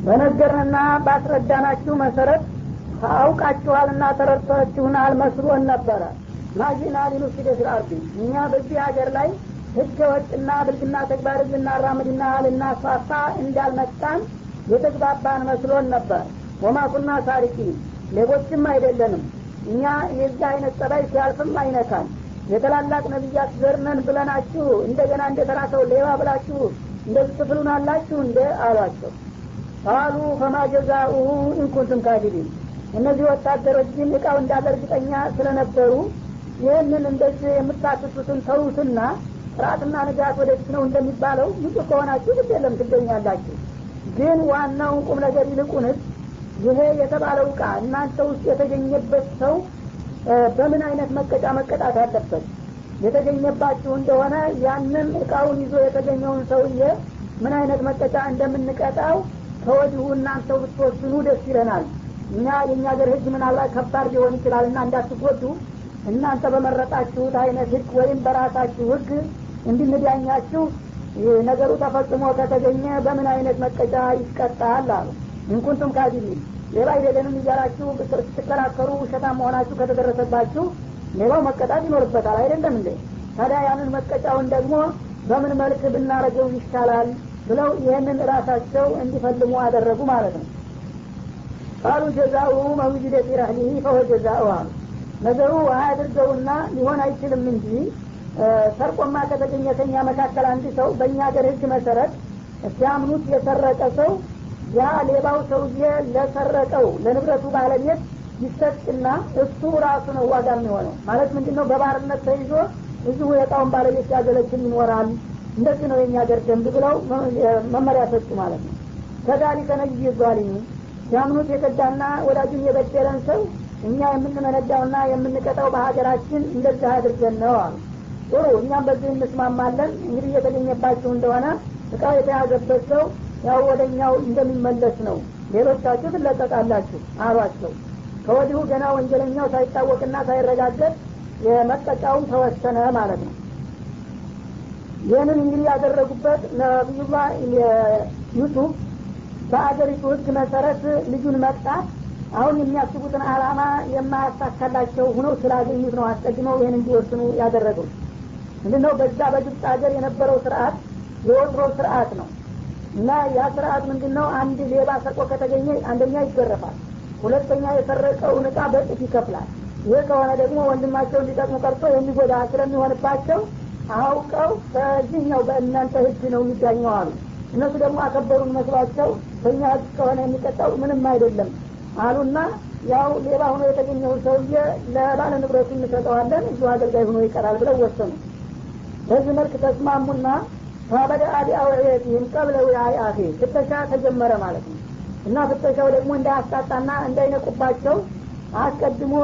በነገርንና ባስረዳናችሁ መሰረት አውቃችኋልና ተረድታችሁናል መስሎን ነበረ ማጂና ሊኑፍሲደ ፊል አርዲ እኛ በዚህ ሀገር ላይ ህገ ወጥና ብልግና ተግባር ልናራምድና ልናስፋፋ እንዳልመጣን የተግባባን መስሎን ነበር ወማ ኩና ሳሪቂ ሌቦችም አይደለንም እኛ የዚህ አይነት ጸባይ ሲያልፍም አይነካል የታላላቅ ነቢያት ዘርነን ብለናችሁ እንደገና እንደ ተራሰው ሌባ ብላችሁ እንደዚህ ትፍሉናላችሁ እንደ አሏቸው ቃሉ ፈማ ጀዛኡሁ ኢንኩንቱም ካዲቢን እነዚህ ወታደሮች ግን እቃው እንዳለ እርግጠኛ ስለነበሩ ይህንን እንደዚህ የምታስሱትን ተዉትና ጥራትና ንጋት ወደፊት ነው እንደሚባለው ንጹህ ከሆናችሁ ግድ የለም ትገኛላችሁ ግን ዋናውን ቁም ነገር ይልቁንስ ይሄ የተባለው እቃ እናንተ ውስጥ የተገኘበት ሰው በምን አይነት መቀጫ መቀጣት አለበት የተገኘባችሁ እንደሆነ ያንን እቃውን ይዞ የተገኘውን ሰውዬ ምን አይነት መቀጫ እንደምንቀጣው ከወዲሁ እናንተው ብትወስኑ ደስ ይለናል እኛ የእኛ ሀገር ህግ ምናልባት ከባድ ሊሆን ይችላል እና እንዳትጎዱ እናንተ በመረጣችሁት አይነት ህግ ወይም በራሳችሁ ህግ እንድንዳኛችሁ ነገሩ ተፈጽሞ ከተገኘ በምን አይነት መቀጫ ይቀጣል አሉ እንኩንቱም ካዲቢን ሌባ አይደለንም እያላችሁ ስትከራከሩ ውሸታ መሆናችሁ ከተደረሰባችሁ ሌባው መቀጣት ይኖርበታል አይደለም እንዴ ታዲያ ያንን መቀጫውን ደግሞ በምን መልክ ብናረገው ይሻላል ብለው ይህንን ራሳቸው እንዲፈልሙ አደረጉ ማለት ነው ቃሉ ጀዛኡ መውጅደ ፊ ረህሊህ ፈወ ጀዛኡ አሉ ነገሩ አያድርገውና ሊሆን አይችልም እንጂ ሰርቆማ ከተገኘ ከኛ መካከል አንድ ሰው በእኛ ሀገር ህግ መሰረት ሲያምኑት የሰረቀ ሰው ያ ሌባው ሰውዬ ለሰረቀው ለንብረቱ ባለቤት ይሰጥና እሱ ራሱ ነው ዋጋ የሚሆነው ማለት ምንድን ነው በባርነት ተይዞ እዚሁ የእቃውን ባለቤት ሲያገለግል ይኖራል እንደዚህ ነው የኛ ሀገር ደንብ ብለው መመሪያ ሰጡ ማለት ነው ከዛሊከ ነጅ ዛሊሚ ሲያምኑት የከዳና ወዳጁን የበደለን ሰው እኛ የምንመነዳውና የምንቀጣው በሀገራችን እንደዚህ አድርገን ነው አሉ ጥሩ እኛም በዚህ እንስማማለን እንግዲህ እየተገኘባችሁ እንደሆነ እቃው የተያዘበት ሰው ያው ወደ እኛው እንደሚመለስ ነው ሌሎቻችሁ ትለቀቃላችሁ አሏቸው ከወዲሁ ገና ወንጀለኛው ሳይታወቅና ሳይረጋገጥ የመቀጫውን ተወሰነ ማለት ነው ይህንን እንግዲህ ያደረጉበት ነቢዩላ ዩሱፍ በአገሪቱ ህግ መሰረት ልጁን መቅጣት አሁን የሚያስቡትን አላማ የማያሳካላቸው ሁነው ስላገኙት ነው አስቀድመው ይህን እንዲወስኑ ያደረገው ምንድነው በዛ በግብፅ ሀገር የነበረው ስርአት የወትሮ ስርአት ነው እና ያ ስርአት ምንድን ነው አንድ ሌባ ሰርቆ ከተገኘ አንደኛ ይገረፋል ሁለተኛ የሰረቀውን እቃ በጥፍ ይከፍላል ይህ ከሆነ ደግሞ ወንድማቸው እንዲጠቅሙ ቀርቶ የሚጎዳ ስለሚሆንባቸው አውቀው በዚህኛው በእናንተ ህግ ነው የሚዳኘው አሉ እነሱ ደግሞ አከበሩን መስሏቸው በእኛ ህግ ከሆነ የሚቀጣው ምንም አይደለም አሉና ያው ሌባ ሆኖ የተገኘውን ሰውዬ ለባለ ንብረቱ እንሰጠዋለን እዚሁ አገልጋይ ሆኖ ይቀራል ብለው ወሰኑ በዚህ መልክ ተስማሙና ፈበደ አዲ አውዕየትህም ቀብለ ውያይ አፌ ፍተሻ ተጀመረ ማለት ነው እና ፍተሻው ደግሞ እንዳያስጣጣና እንዳይነቁባቸው አስቀድሞ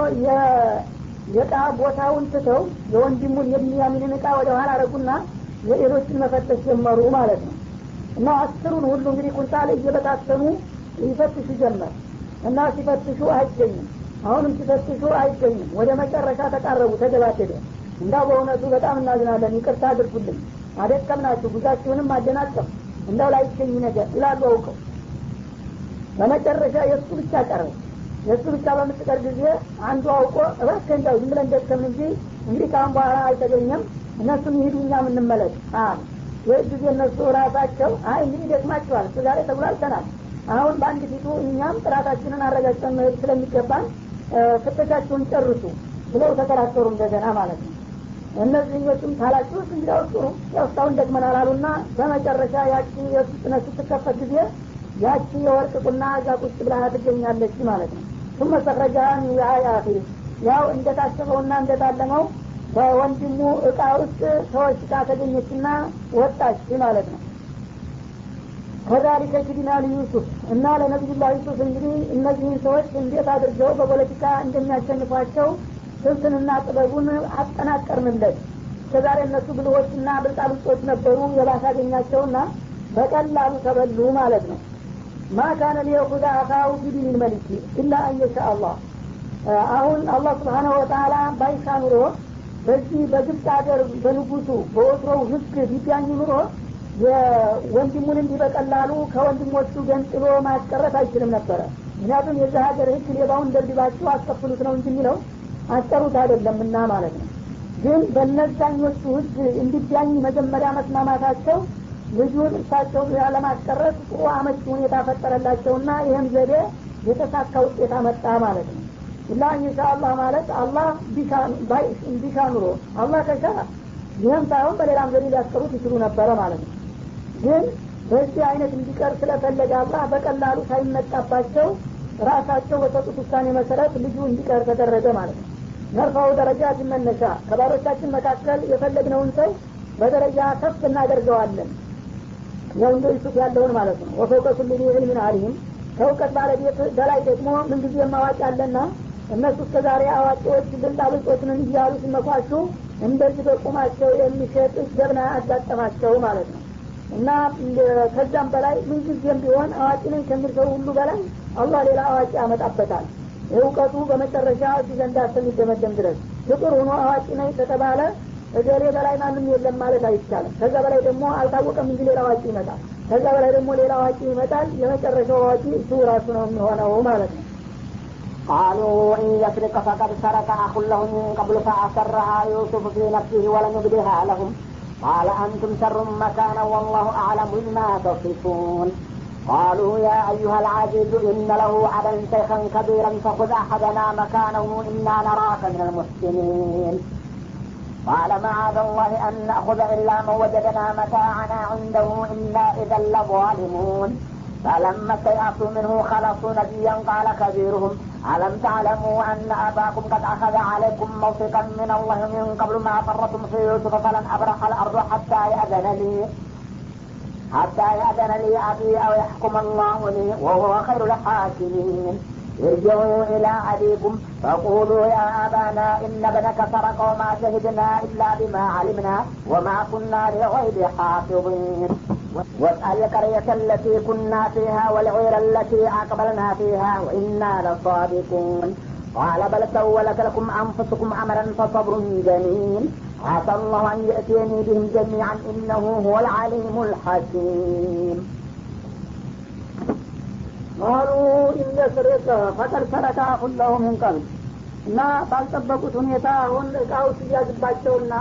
የእቃ ቦታውን ትተው የወንድሙን የሚያሚንን እቃ ወደ ኋላ አረጉና የሌሎችን መፈተሽ ጀመሩ ማለት ነው እና አስሩን ሁሉ እንግዲህ ኩንታል እየበታተኑ ይፈትሹ ጀመር እና ሲፈትሹ አይገኝም አሁንም ሲፈትሹ አይገኝም ወደ መጨረሻ ተቃረቡ ተገባደደ እንዳው በእውነቱ በጣም እናዝናለን ይቅርታ አድርጉልን አደቀምናችሁ ጉዛችሁንም አደናቀም እንዳው ላይገኝ ነገር ይላሉ አውቀው በመጨረሻ የእሱ ብቻ ቀረ የእሱ ብቻ በምትቀር ጊዜ አንዱ አውቆ እባክህ እንዳው ዝም ብለን ደከም እንጂ እንግዲህ ከአሁን በኋላ አልተገኘም እነሱም ይሂዱ እኛ ምንመለስ አሉ ይህ ጊዜ እነሱ ራሳቸው አይ እንግዲህ ደክማችኋል እሱ ዛሬ ተጉላልተናል አሁን በአንድ ፊቱ እኛም ጥራታችንን አረጋግጠን መሄድ ስለሚገባን ፍተሻችሁን ጨርሱ ብለው ተከራከሩ እንደገና ማለት ነው እነዚህኞቹም ታላችሁ እንግዲያው ጥሩ ያው እስካሁን ደክመናል አሉና በመጨረሻ ያቺ የሱ ጥነት ስትከፈት ጊዜ ያቺ የወርቅ ቁና እዛ ቁጭ ብላ ትገኛለች ማለት ነው ثم استخرجها من وعاء أخيه ያው እንደታሰበውና እንደታለመው በወንድሙ እቃ ውስጥ ተወሽቃ ተገኘችና ወጣች ማለት ነው ከዛሊከ ኪድና ዩሱፍ እና ለነቢዩላህ ዩሱፍ እንግዲህ እነዚህን ሰዎች እንዴት አድርገው በፖለቲካ እንደሚያሸንፏቸው ስልትንና ጥበቡን አጠናቀርንለት እስከዛሬ እነሱ ብልሆችና ብልጣብልጦች ነበሩ የባሰ አገኛቸውና በቀላሉ ተበሉ ማለት ነው ማ ካነ ሊየኹዛ አኻው ቢዲን መልኪ ኢላ አንየሻ አላህ አሁን አላህ ስብሓናሁ ወተላ ባይሻ ኑሮ በዚህ በግብፅ ሀገር በንጉሱ በወትሮው ህግ ቢዳኝ ኑሮ ወንድሙን እንዲህ በቀላሉ ከወንድሞቹ ገንጥሎ ማስቀረት አይችልም ነበረ ምክንያቱም የዚህ ሀገር ህግ ሌባውን ደብድባችሁ አስከፍሉት ነው እንጂ የሚለው አስቀሩት አይደለምና ማለት ነው ግን በነዛኞቹ ህግ እንዲዳኝ መጀመሪያ መስማማታቸው ልጁን እሳቸው ለማስቀረት ጥሩ አመቺ ሁኔታ ፈጠረላቸውና ይህም ዘዴ የተሳካ ውጤት አመጣ ማለት ነው እና ኢንሻአላህ ማለት አላህ ቢሻ ኑሮ አላህ ከሻ ይህም ሳይሆን በሌላም ዘዴ ሊያስቀሩት ይችሉ ነበረ ማለት ነው ግን በዚህ አይነት እንዲቀር ስለፈለገ አላህ በቀላሉ ሳይመጣባቸው ራሳቸው በሰጡት ውሳኔ መሰረት ልጁ እንዲቀር ተደረገ ማለት ነው ነርፋው ደረጃ ሲመነሻ ከባሮቻችን መካከል የፈለግነውን ሰው በደረጃ ከፍ እናደርገዋለን ያው እንደ ዩሱፍ ያለውን ማለት ነው ወፈውቀ ኩል ዚ ዕልምን አሊም ከእውቀት ባለቤት በላይ ደግሞ ምንጊዜ ማዋቂ አለና እነሱ እስከ ዛሬ አዋቂዎች ብልጣብልጦችን እያሉ ሲመኳሹ እንደዚህ በቁማቸው የሚሸጥ ጀብና አጋጠማቸው ማለት ነው እና ከዛም በላይ ምንጊዜም ቢሆን አዋቂ ነኝ ከሚል ሰው ሁሉ በላይ አላህ ሌላ አዋቂ ያመጣበታል እውቀቱ በመጨረሻ እዚህ ዘንዳ እስከሚደመደም ድረስ ፍጡር ሆኖ አዋቂ ነኝ ከተባለ እገሌ በላይ ማንም የለም ማለት አይቻልም ከዛ በላይ ደግሞ አልታወቀም እንጂ ሌላ አዋቂ ይመጣል ከዛ በላይ ደግሞ ሌላ አዋቂ ይመጣል የመጨረሻው አዋቂ እሱ ራሱ ነው የሚሆነው ማለት ነው قالوا إن يسرق فقد سرق أخ له من قبل فأسرها يوسف في نفسه ولم يبدها لهم قال أنتم شر مكانا والله أعلم بما تصفون قالوا يا أيها العزيز إن له أبا شيخا كبيرا فخذ أحدنا مكانه إنا نراك من المحسنين قال معاذ الله أن نأخذ إلا من وجدنا متاعنا عنده إنا إذا لظالمون فلما استيأسوا منه خلصوا نبيا قال كبيرهم ألم تعلموا أن أباكم قد أخذ عليكم موثقا من الله من قبل ما فرتم في يوسف فلن أبرح الأرض حتى يأذن لي حتى يأذن لي أبي أو يحكم الله لي وهو خير الحاكمين ارجعوا إلى أبيكم فقولوا يا أبانا إن ابنك سرق وما شهدنا إلا بما علمنا وما كنا لغيب حافظين واسأل القرية التي كنا فيها والعير التي أقبلنا فيها وإنا لصادقون قال بل سولت لكم أنفسكم أمرا فصبر جميل عسى الله أن يأتيني بهم جميعا إنه هو العليم الحكيم ቃሉ ኢነስርቅ ፈቀድ ሰረቀ ሁለሁ ምን ቀብል እና ባልጠበቁት ሁኔታ አሁን እቃው ሲያዝባቸውና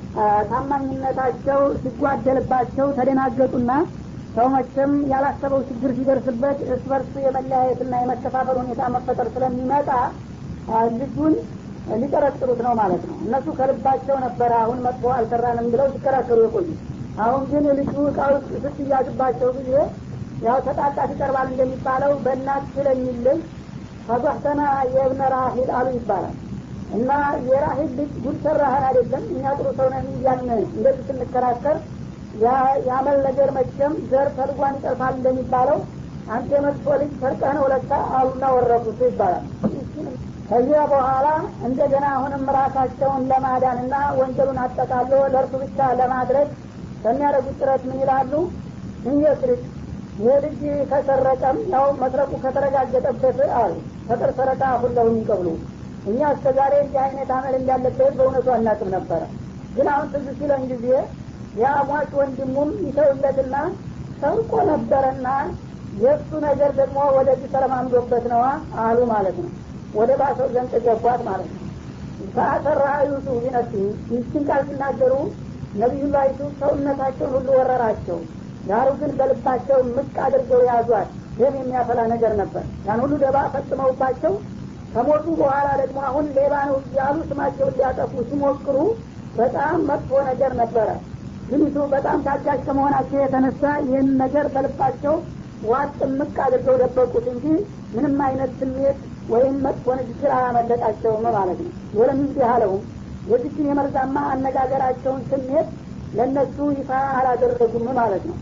ታማኝነታቸው ሲጓደልባቸው ተደናገጡና ሰው መቼም ያላሰበው ችግር ሲደርስበት እርስ በርስ የመለያየትና የመከፋፈል ሁኔታ መፈጠር ስለሚመጣ ልጁን ሊጠረጥሩት ነው ማለት ነው እነሱ ከልባቸው ነበረ አሁን መጥፎ አልሰራንም ብለው ሲከራከሩ የቆዩ አሁን ግን ልጁ እቃው ስትያዝባቸው ጊዜ ያው ተጣጣት ይቀርባል እንደሚባለው በእናት ስለሚልል ፈዛህተና የእብነ ራሂል አሉ ይባላል እና የራሂል ልጅ ጉድ ሰራህን አይደለም እኛ ጥሩ ሰው ነን እያልን እንደዚህ ስንከራከር የአመል ነገር መቼም ዘር ተልጓን ይጠርፋል እንደሚባለው አንተ የመጥፎ ልጅ ሰርቀህ ነው ለካ አሉና ወረቁት ይባላል ከዚያ በኋላ እንደገና አሁንም ራሳቸውን ለማዳንና ወንጀሉን አጠቃሎ ለእርሱ ብቻ ለማድረግ በሚያደርጉት ጥረት ምን ይላሉ እንየስርቅ ይህ ልጅ ከሰረቀም ያው መስረቁ ከተረጋገጠበት አሉ ፈቅር ሰረቃ ሁለሁ የሚቀብሉ እኛ እስከ ዛሬ እንዲህ አይነት አመል እንዳለበት በእውነቱ አናቅም ነበረ ግን አሁን ትዝ ሲለን ጊዜ የአሟች ወንድሙም ይተውለትና ሰርቆ ነበረና የእሱ ነገር ደግሞ ወደዚህ ተለማምዶበት ነዋ አሉ ማለት ነው ወደ ባሰው ዘንድ ገቧት ማለት ነው ፈአሰራ ዩሱፍ ቢነፍሲ ይችን ቃል ሲናገሩ ነቢዩላህ ዩሱፍ ሰውነታቸውን ሁሉ ወረራቸው ዳሩ ግን በልባቸው ምቅ አድርገው ያዟት ደም የሚያፈላ ነገር ነበር ያን ሁሉ ደባ ፈጽመውባቸው ከሞቱ በኋላ ደግሞ አሁን ሌባ ነው እያሉ ስማቸውን ሊያጠፉ ሲሞክሩ በጣም መጥፎ ነገር ነበረ ግኒቱ በጣም ታጋሽ ከመሆናቸው የተነሳ ይህን ነገር በልባቸው ዋጥ ምቅ አድርገው ደበቁት እንጂ ምንም አይነት ስሜት ወይም መጥፎ ንግግር አላመለጣቸውም ማለት ነው ወለም ይዚህ አለውም የዚችን የመርዛማ አነጋገራቸውን ስሜት ለእነሱ ይፋ አላደረጉም ማለት ነው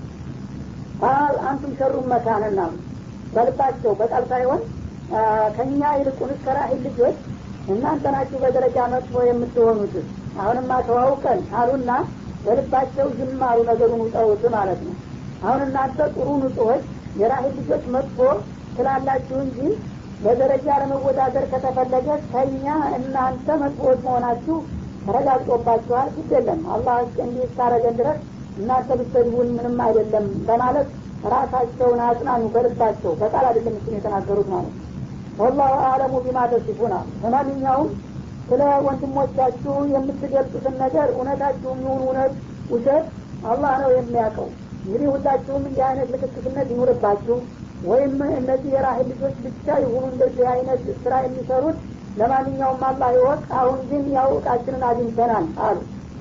ቃል አንቱም ሸሩን መካንና በልባቸው በቃል ሳይሆን ከእኛ ይልቁንስ ከራሂል ልጆች እናንተ ናችሁ በደረጃ መጥፎ የምትሆኑት አሁንማ ተዋውቀን አሉና በልባቸው ዝም አሉ ነገሩን ውጠውት ማለት ነው አሁን እናንተ ጥሩ ንጹሆች የራሂል ልጆች መጥፎ ስላላችሁ እንጂ በደረጃ ለመወዳደር ከተፈለገ ከኛ እናንተ መጥፎዎች መሆናችሁ ተረጋግጦባችኋል ግድ የለም አላህ እንዲህ እስካረገን ድረስ እናንተ ብትሰድቡን ምንም አይደለም በማለት ራሳቸውን አጽናኑ ከልባቸው በቃል አይደለም እሱን የተናገሩት ማለት ነው ወላሁ አለሙ ቢማ ተሲፉና ለማንኛውም ስለ ወንድሞቻችሁ የምትገልጹትን ነገር እውነታችሁም ይሁን እውነት ውሸት አላህ ነው የሚያውቀው እንግዲህ ሁላችሁም እንዲህ አይነት ልክክትነት ይኑርባችሁ ወይም እነዚህ የራህል ልጆች ብቻ የሆኑ እንደዚህ አይነት ስራ የሚሰሩት ለማንኛውም አላህ ይወቅ አሁን ግን ያው እቃችንን አግኝተናል አሉ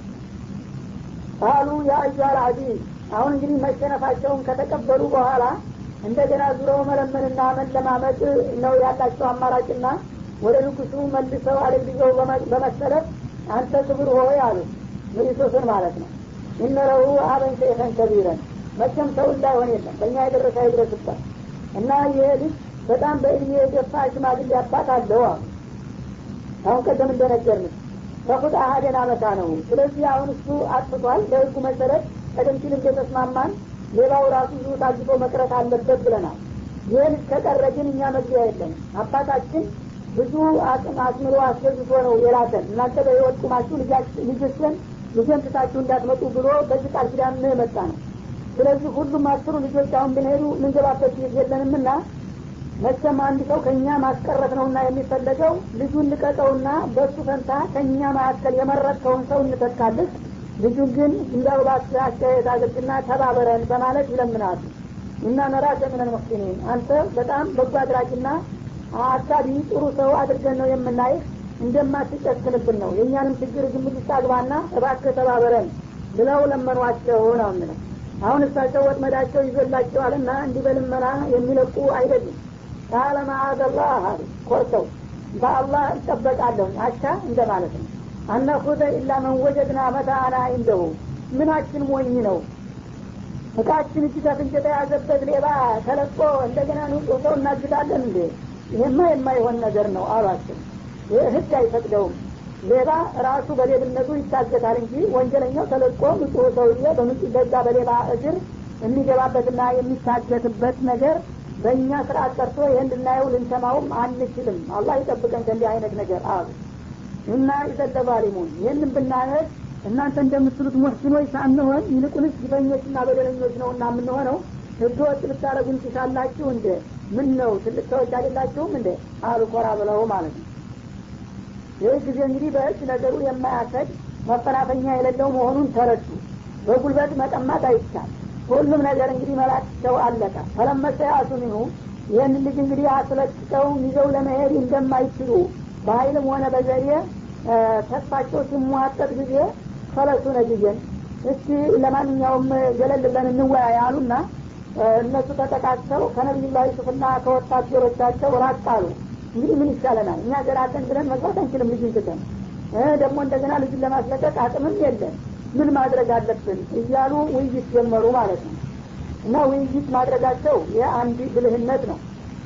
ቃሉ የአዩሃል አዚዝ አሁን እንግዲህ መሸነፋቸውን ከተቀበሉ በኋላ እንደገና ዙረው መለመንና መለማመጥ ነው ያላቸው አማራጭና ወደ ንጉሱ መልሰው አደግድገው በመሰረት አንተ ክብር ሆይ አሉ ንጉሶስን ማለት ነው እነረሁ አበን ሸይኸን ከቢረን መቼም ሰው እንዳይሆን የለም በእኛ የደረሰ አይድረስበት እና ይሄ ልጅ በጣም በእድሜ የገፋ ሽማግሌ አባት አለው አሉ አሁን ቀደም እንደነገርን ተኩት አሀደን አመታ ነው ስለዚህ አሁን እሱ አጥፍቷል በህጉ መሰረት ቀደም ሲል እንደተስማማን ሌላው ራሱ ዙ ታግቶ መቅረት አለበት ብለናል ይህን ከቀረ ግን እኛ መግቢያ የለም አባታችን ብዙ አቅም አስምሮ አስገዝቶ ነው የላከን እናንተ በህይወት ቁማችሁ ልጆችን ልጅን ትታችሁ እንዳትመጡ ብሎ በዚህ ቃል ኪዳን ነው የመጣ ነው ስለዚህ ሁሉም አስሩ ልጆች አሁን ብንሄዱ ምንገባበት ጊዜ የለንምና መቼም አንድ ሰው ከእኛ ማስቀረት ነውና የሚፈለገው ልጁን ልቀቀውና በእሱ ፈንታ ከእኛ መካከል የመረጥከውን ሰው እንተካልህ ልጁን ግን እንዳው እባክህ አስተያየት አድርግና ተባበረን በማለት ይለምናሉ እና ነራከ ሚነል ሙሕሲኒን አንተ በጣም በጎ አድራጊና አሳቢ ጥሩ ሰው አድርገን ነው የምናይህ እንደማትጨክንብን ነው የእኛንም ችግር ግምት ውስጥ አግባና እባክህ ተባበረን ብለው ለመኗቸው ነው የምለው አሁን እሳቸው ወጥመዳቸው ይዞላቸዋልና እንዲህ በልመና የሚለቁ አይደሉም ቃለ ማአዘላህ አሉ ኮርተው በአላህ እጠበቃለሁ አቻ እንደ ማለት ነው አነኹዘ ኢላ መን ወጀድና መታአና እንደሁ ምናችን ሞኝ ነው እቃችን እጅ ከፍንጭ የተያዘበት ሌባ ተለቆ እንደገና ንጹህ ሰው እናግዳለን እንዴ ይህማ የማይሆን ነገር ነው አሏቸው ይህ ህግ አይፈቅደውም ሌባ ራሱ በሌብነቱ ይታገታል እንጂ ወንጀለኛው ተለቆ ንጹህ ሰውዬ በንጹህ በዛ በሌባ እግር የሚገባበትና የሚታገትበት ነገር በእኛ ስርአት ቀርቶ ይህን ልናየው ልንሰማውም አንችልም አላህ ይጠብቀን ከእንዲህ አይነት ነገር አሉ እና ይዘለባሊሙን ይህንን ብናደርግ እናንተ እንደምትሉት ሙሕሲኖች ሳንሆን ይልቁንስ ግፈኞችና በደለኞች ነው እና የምንሆነው ህገ ወጥ ልታደረጉን ትሻላችሁ እንደ ምን ነው ትልቅ ሰዎች አይደላችሁም እንደ አሉ ኮራ ብለው ማለት ነው ይህ ጊዜ እንግዲህ በእጅ ነገሩ የማያሰድ መፈናፈኛ የሌለው መሆኑን ተረዱ በጉልበት መቀማት አይቻል ሁሉም ነገር እንግዲህ መላቸው አለቀ ፈለመሰ ያሱሚኑ ይህን ልጅ እንግዲህ አስለቅቀው ይዘው ለመሄድ እንደማይችሉ በሀይልም ሆነ በዘዴ ተስፋቸው ሲሟጠጥ ጊዜ ፈለሱ ነጅየን እስቲ ለማንኛውም ገለል ብለን እንወያይ አሉና እነሱ ተጠቃቅተው ከነቢዩላህ ዩሱፍና ከወታደሮቻቸው ራቅ አሉ እንግዲህ ምን ይሻለናል እኛ ገራተን ብለን መግባት አንችልም ልጅን ትተን ደግሞ እንደገና ልጅን ለማስለቀቅ አቅምም የለን ምን ማድረግ አለብን እያሉ ውይይት ጀመሩ ማለት ነው እና ውይይት ማድረጋቸው የአንድ ብልህነት ነው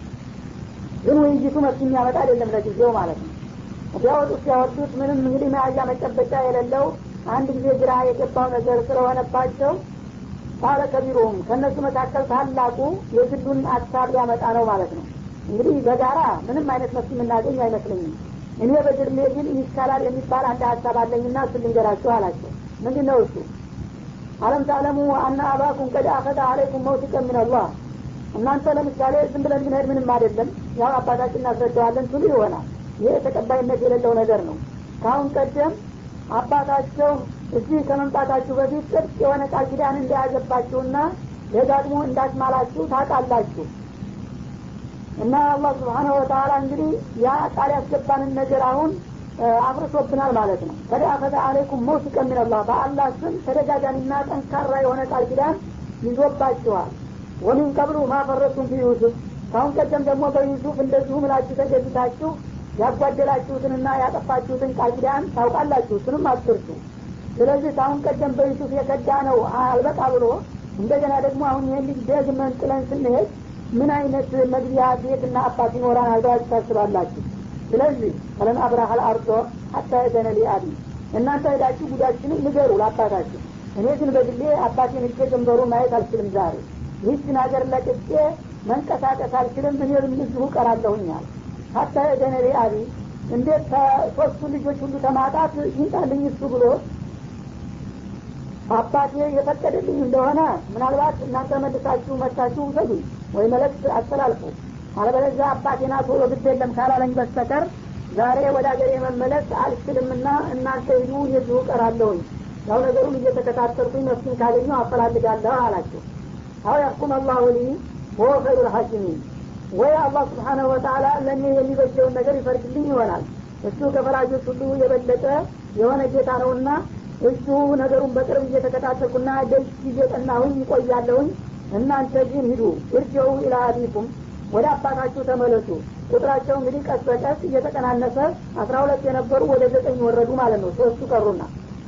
ግን ውይይቱ መፍትሄ የሚያመጣ አይደለም ለጊዜው ማለት ነው ሲያወጡት ሲያወጡት ምንም እንግዲህ መያዣ መጨበጫ የሌለው አንድ ጊዜ ግራ የገባው ነገር ስለሆነባቸው ባለ ከቢሮም ከእነሱ መካከል ታላቁ የግሉን ሀሳብ ሊያመጣ ነው ማለት ነው እንግዲህ በጋራ ምንም አይነት መፍትሄ የምናገኝ አይመስለኝም እኔ በግርሜ ግን ይሻላል የሚባል አንድ ሀሳብ አለኝና እሱ ልንገራችሁ አላቸው ምንድን ነው እሱ አለም ታለሙ አና አባኩም ቀድ አኸደ አለይኩም መውቲቀ ሚንላህ እናንተ ለምሳሌ ዝም ብለን ብንሄድ ምንም አይደለም ያው አባታችን እናስረዳዋለን ትሉ ይሆናል ይህ ተቀባይነት የሌለው ነገር ነው ከአሁን ቀደም አባታቸው እዚህ ከመምጣታችሁ በፊት ጥርቅ የሆነ ቃል ኪዳን እንደያዘባችሁና ደጋግሞ እንዳስማላችሁ ታውቃላችሁ እና አላህ ስብሓነሁ ወተላ እንግዲህ ያ ቃል ያስገባንን ነገር አሁን አፍርሶብናል ማለት ነው ከደ አኸዘ አለይኩም መውሲቀ ሚንላህ በአላህ ስም ተደጋጋሚና ጠንካራ የሆነ ቃል ኪዳን ይዞባችኋል ወሚን ቀብሉ ማፈረቱም ፊ ዩሱፍ ካሁን ቀደም ደግሞ በዩሱፍ እንደዚሁ ምላችሁ ተገዝታችሁ ያጓደላችሁትንና ያጠፋችሁትን ቃል ኪዳን ታውቃላችሁ እሱንም አትርሱ ስለዚህ ካሁን ቀደም በዩሱፍ የከዳ ነው አልበቃ ብሎ እንደገና ደግሞ አሁን ይህን ልጅ ደግመን ጥለን ስንሄድ ምን አይነት መግቢያ ቤትና አባት ይኖራን አልባችሁ ታስባላችሁ ስለዚህ ፈለን አብራሃል አርዶ ሀታ የዘነ ሊአቢ እናንተ ሄዳችሁ ጉዳችንም ንገሩ ለአባታችሁ እኔ ግን በግሌ አባቴን እጄ ጀንበሩ ማየት አልችልም ዛሬ ይህችን ሀገር ለቅቄ መንቀሳቀስ አልችልም እኔ እዚሁ ቀራለሁኛል ሀታ የዘነ ሊአቢ እንዴት ከሶስቱ ልጆች ሁሉ ተማጣት ይንጣልኝ እሱ ብሎ አባቴ የፈቀደልኝ እንደሆነ ምናልባት እናንተ መልሳችሁ መታችሁ ውሰዱ ወይ መልእክት አስተላልፉ አለበለዚያ አባቴና ቶሎ ግድ የለም ካላለኝ በስተቀር ዛሬ ወደ ሀገር የመመለስ አልችልምና እናንተ ሂዱ የዚሁ ቀራለሁኝ ያው ነገሩን እየተከታተልኩኝ መፍትሄ ካገኘው አፈላልጋለሁ አላቸው አው ያሕኩም አላሁ ሊ ወሆ ኸይሩ ልሐኪሚን ወይ አላህ ስብሓነሁ ወተአላ ለእኔ የሚበጀውን ነገር ይፈርድልኝ ይሆናል እሱ ከፈራጆች ሁሉ የበለጠ የሆነ ጌታ ነውና እሱ ነገሩን በቅርብ እየተከታተልኩና ደጅ እየጠናሁኝ ይቆያለሁኝ እናንተ ግን ሂዱ እርጀው ኢላ አቢኩም ወደ አባታችሁ ተመለሱ ቁጥራቸው እንግዲህ ቀስ በቀስ እየተቀናነሰ አስራ ሁለት የነበሩ ወደ ዘጠኝ ወረዱ ማለት ነው ሶስቱ ቀሩና